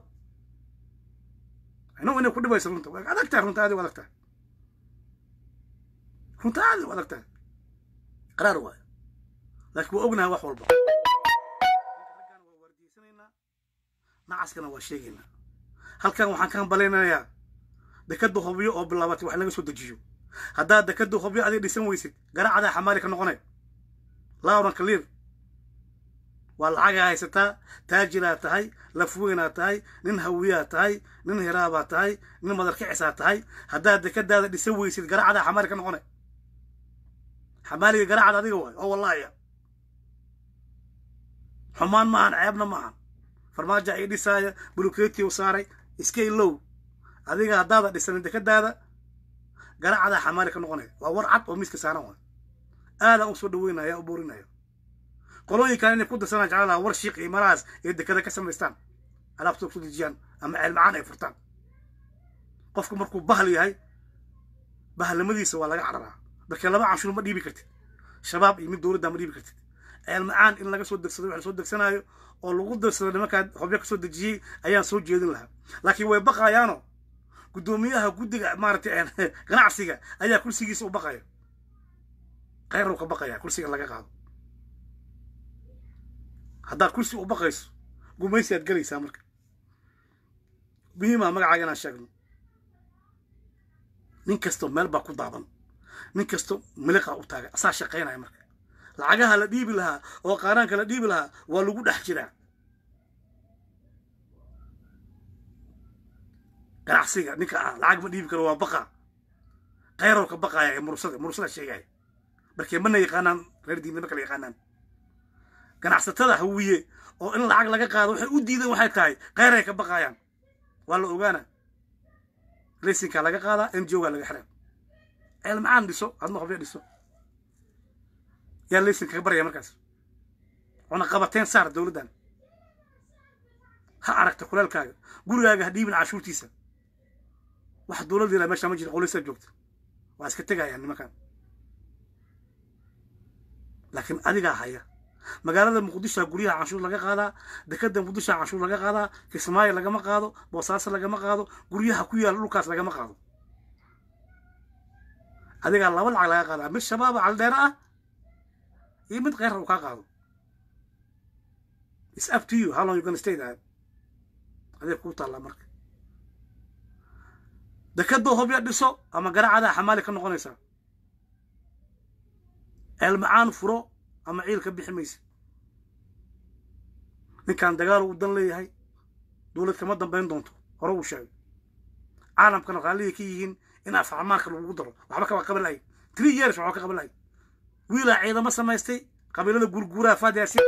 inagu inay ku dhibayso runta waa adag tahay runta aadi u adag tahay runta aadi u adag tahay qaraar waayo laakiin waa ognahay wax walba raggan waa waardiyeysanaynaa nacaskana waa sheegaynaa halkan waxaan ka hambalaynayaa dekadda hobyo oo bilaabatay wax laga soo dejiyo haddaad dekadda hobyo adig dhisan weysid garaacadaa xamaali ka noqonay lauran clear waa lacagaa haysataa taajiraa tahay lafweynaa tahay nin hawiyaa tahay nin hiraabaa tahay nin madarkicisaa tahay haddaad dekadaada dhisan weysid garaacadaa xamaali ka noqonay xamaaliga garaacada adiga waay oo wallaahiya xumaan ma ahan ceebna ma ahan farmaajo ay dhisaaya buluketiw saaray iska ilow adiga haddaada dhisanin dekadaada garaacadaa xamaali ka noqonaya waa war cad oo miiska saaran waay aadaan u soo dhaweynaya u boorinaya qolooyinkan inay ku darsanaan jeclaan war shiiq iyo marahaas ee dekada ka samaystaan alaabtooda ku dejiyaan ama ceelmacaan ay furtaan qofku markuu bahal yahay bahalnimadiisa waa laga cararaa markii laba canshuur ma dhiibi kartid shabaab iyo mid dowladda ma dhiibi kartid ceelmacaan in laga soo degsado wax la soo degsanaayo oo lagu darsado nimankaa hobyo ka soo dejiyey ayaan soo jeedin lahaa laakiin way baqayaano guddoomiyaha guddiga maaragtay ganacsiga ayaa kursigiisa u baqaya khayruu ka baqaya kursiga laga qaado haddaad kursi u baqayso gumaysi aad gelaysaa marka muhiimaa magacaaga inaan sheegno nin kasto meel baa ku daaban nin kasto miliqaa u taagan asaa shaqaynaya marka lacagaha la dhiibi lahaa oo qaaraanka la dhiibi lahaa waa lagu dhex jiraa ganacsiga ninka ah lacag ma dhiibi karo waa baqa khayrow ka baqaya ee mursada mursada sheegaya markee mana yaqaanaan reer diinna ma kala yaqaanaan ganacsatada hawiye oo in lacag laga qaado waxay u diideen waxay tahay kheyray ka baqayaan waa la ogaana raysinkaa laga qaadaa n g o gaa laga xiraa ceelmacaan dhiso adna hobyo dhiso yaa laysin kaga baraya markaas una qabateen saar dowladdan ha aragta kuleelkaaga gurigaaga ha dhiibin cashuurtiisa wax dowladda ilaa meeshaa ma jira qoleysaa joogta waa iska tegayaan nimankan laakiin adigaa haya magaalada muqdishoa guryaha canshuur laga qaadaa dekada muqdishoa canshuur laga qaadaa kismaayo lagama qaado boosaaso lagama qaado guryaha ku yaala dhulkaas lagama qaado adigaa laba lacag laga qaadaa mid shabaaba caldheera ah iyo mid kheyra uu kaa qaado is up to you how long you gonna stay there adeeg kuu taallaa marka dekadoo hobya dhiso ama garaacadaa xamaali ka noqonaysaa ceelmacaan furo ama ciil ka bixi maysa ninkan dagaal uu dan leeyahay dowlad kama dambayn doonto hore uu sheegay caalamkana raalliya ka yihiin in afxamaanka lagugu daro waxba kaba qaban lahay three years waxba ka qaban lahay wiilaa ciidamo samaystay qabiilada gurguuraha faadyaasiin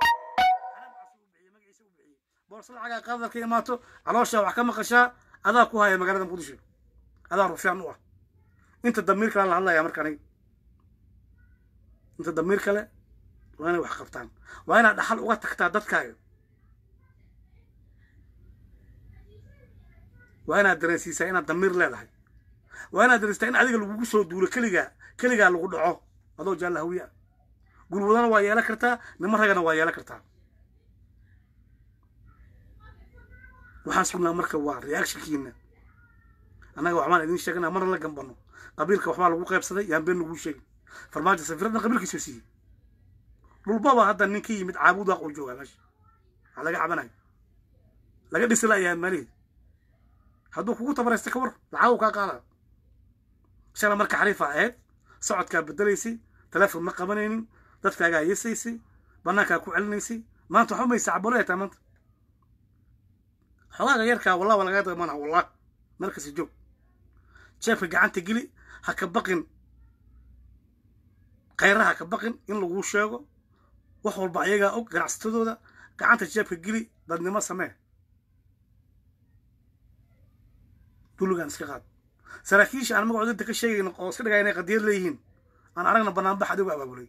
boorsa lacagaa qaadar ka imaato calooshaa wax ka maqashaa adaa ku haya magaalada muqdisho adaa rufyaan u ah inta damiir kale la hadlaya marka aniga inta damiir kale waa inay wax qabtaan waa inaad dhaxal uga tagtaa dadkaaga waa inaad dareensiisaa inaad damiir leedahay waa inaad dareenstaa in adiga lagugu soo duulo keligaa keligaa lagu dhaco adoo jaalla hawiya gulwadana waa yeelan kartaa nimo ragana waa yeelan kartaa waxaan sugnaa marka waa reactionkiina annaga waxbaan idiin sheegana marna la gambano qabiilka waxbaa lagu qaybsaday yaan been laguu sheegin farmaajo safiradna qabiilkiisoo siiyey dhulbaba hadda nin ka yimid caabudaaq uu joogaa meesha waxaa laga cabanayo laga dhisi la'yahay maalihii hadduu kugu tabaraysta ka war lacag uu kaa qaada shala marka xariifa ahayd socodkaa bedelaysay teleefon ma qabanaynin dadkaagaa yeesaysay bannaankaa ku celinaysay maanta waxba maysa cabolo taa maanta xogaaga yarkaa wallah waa lagaga damana wallah markasi joog jeefka gacanta geli ha ka baqin khayraha ha ka baqin in laguu sheego wax walba ayagaa og ganacsatadooda gacanta jeefka geli dadnimo samee dulligaan iska qaad saraakiisha aan magacooda inta ka sheegayno oo iska dhigaya inay qadiyad leeyihiin aan aragna banaanbax adigu abaabulay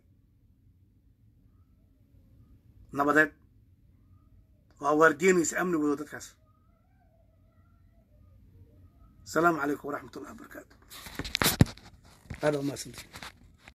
nabadeed waa waardiyenaysa amnigooda dadkaas asalaamu calaykum waraxmat ullahi wabarakaatu aada umaadsantay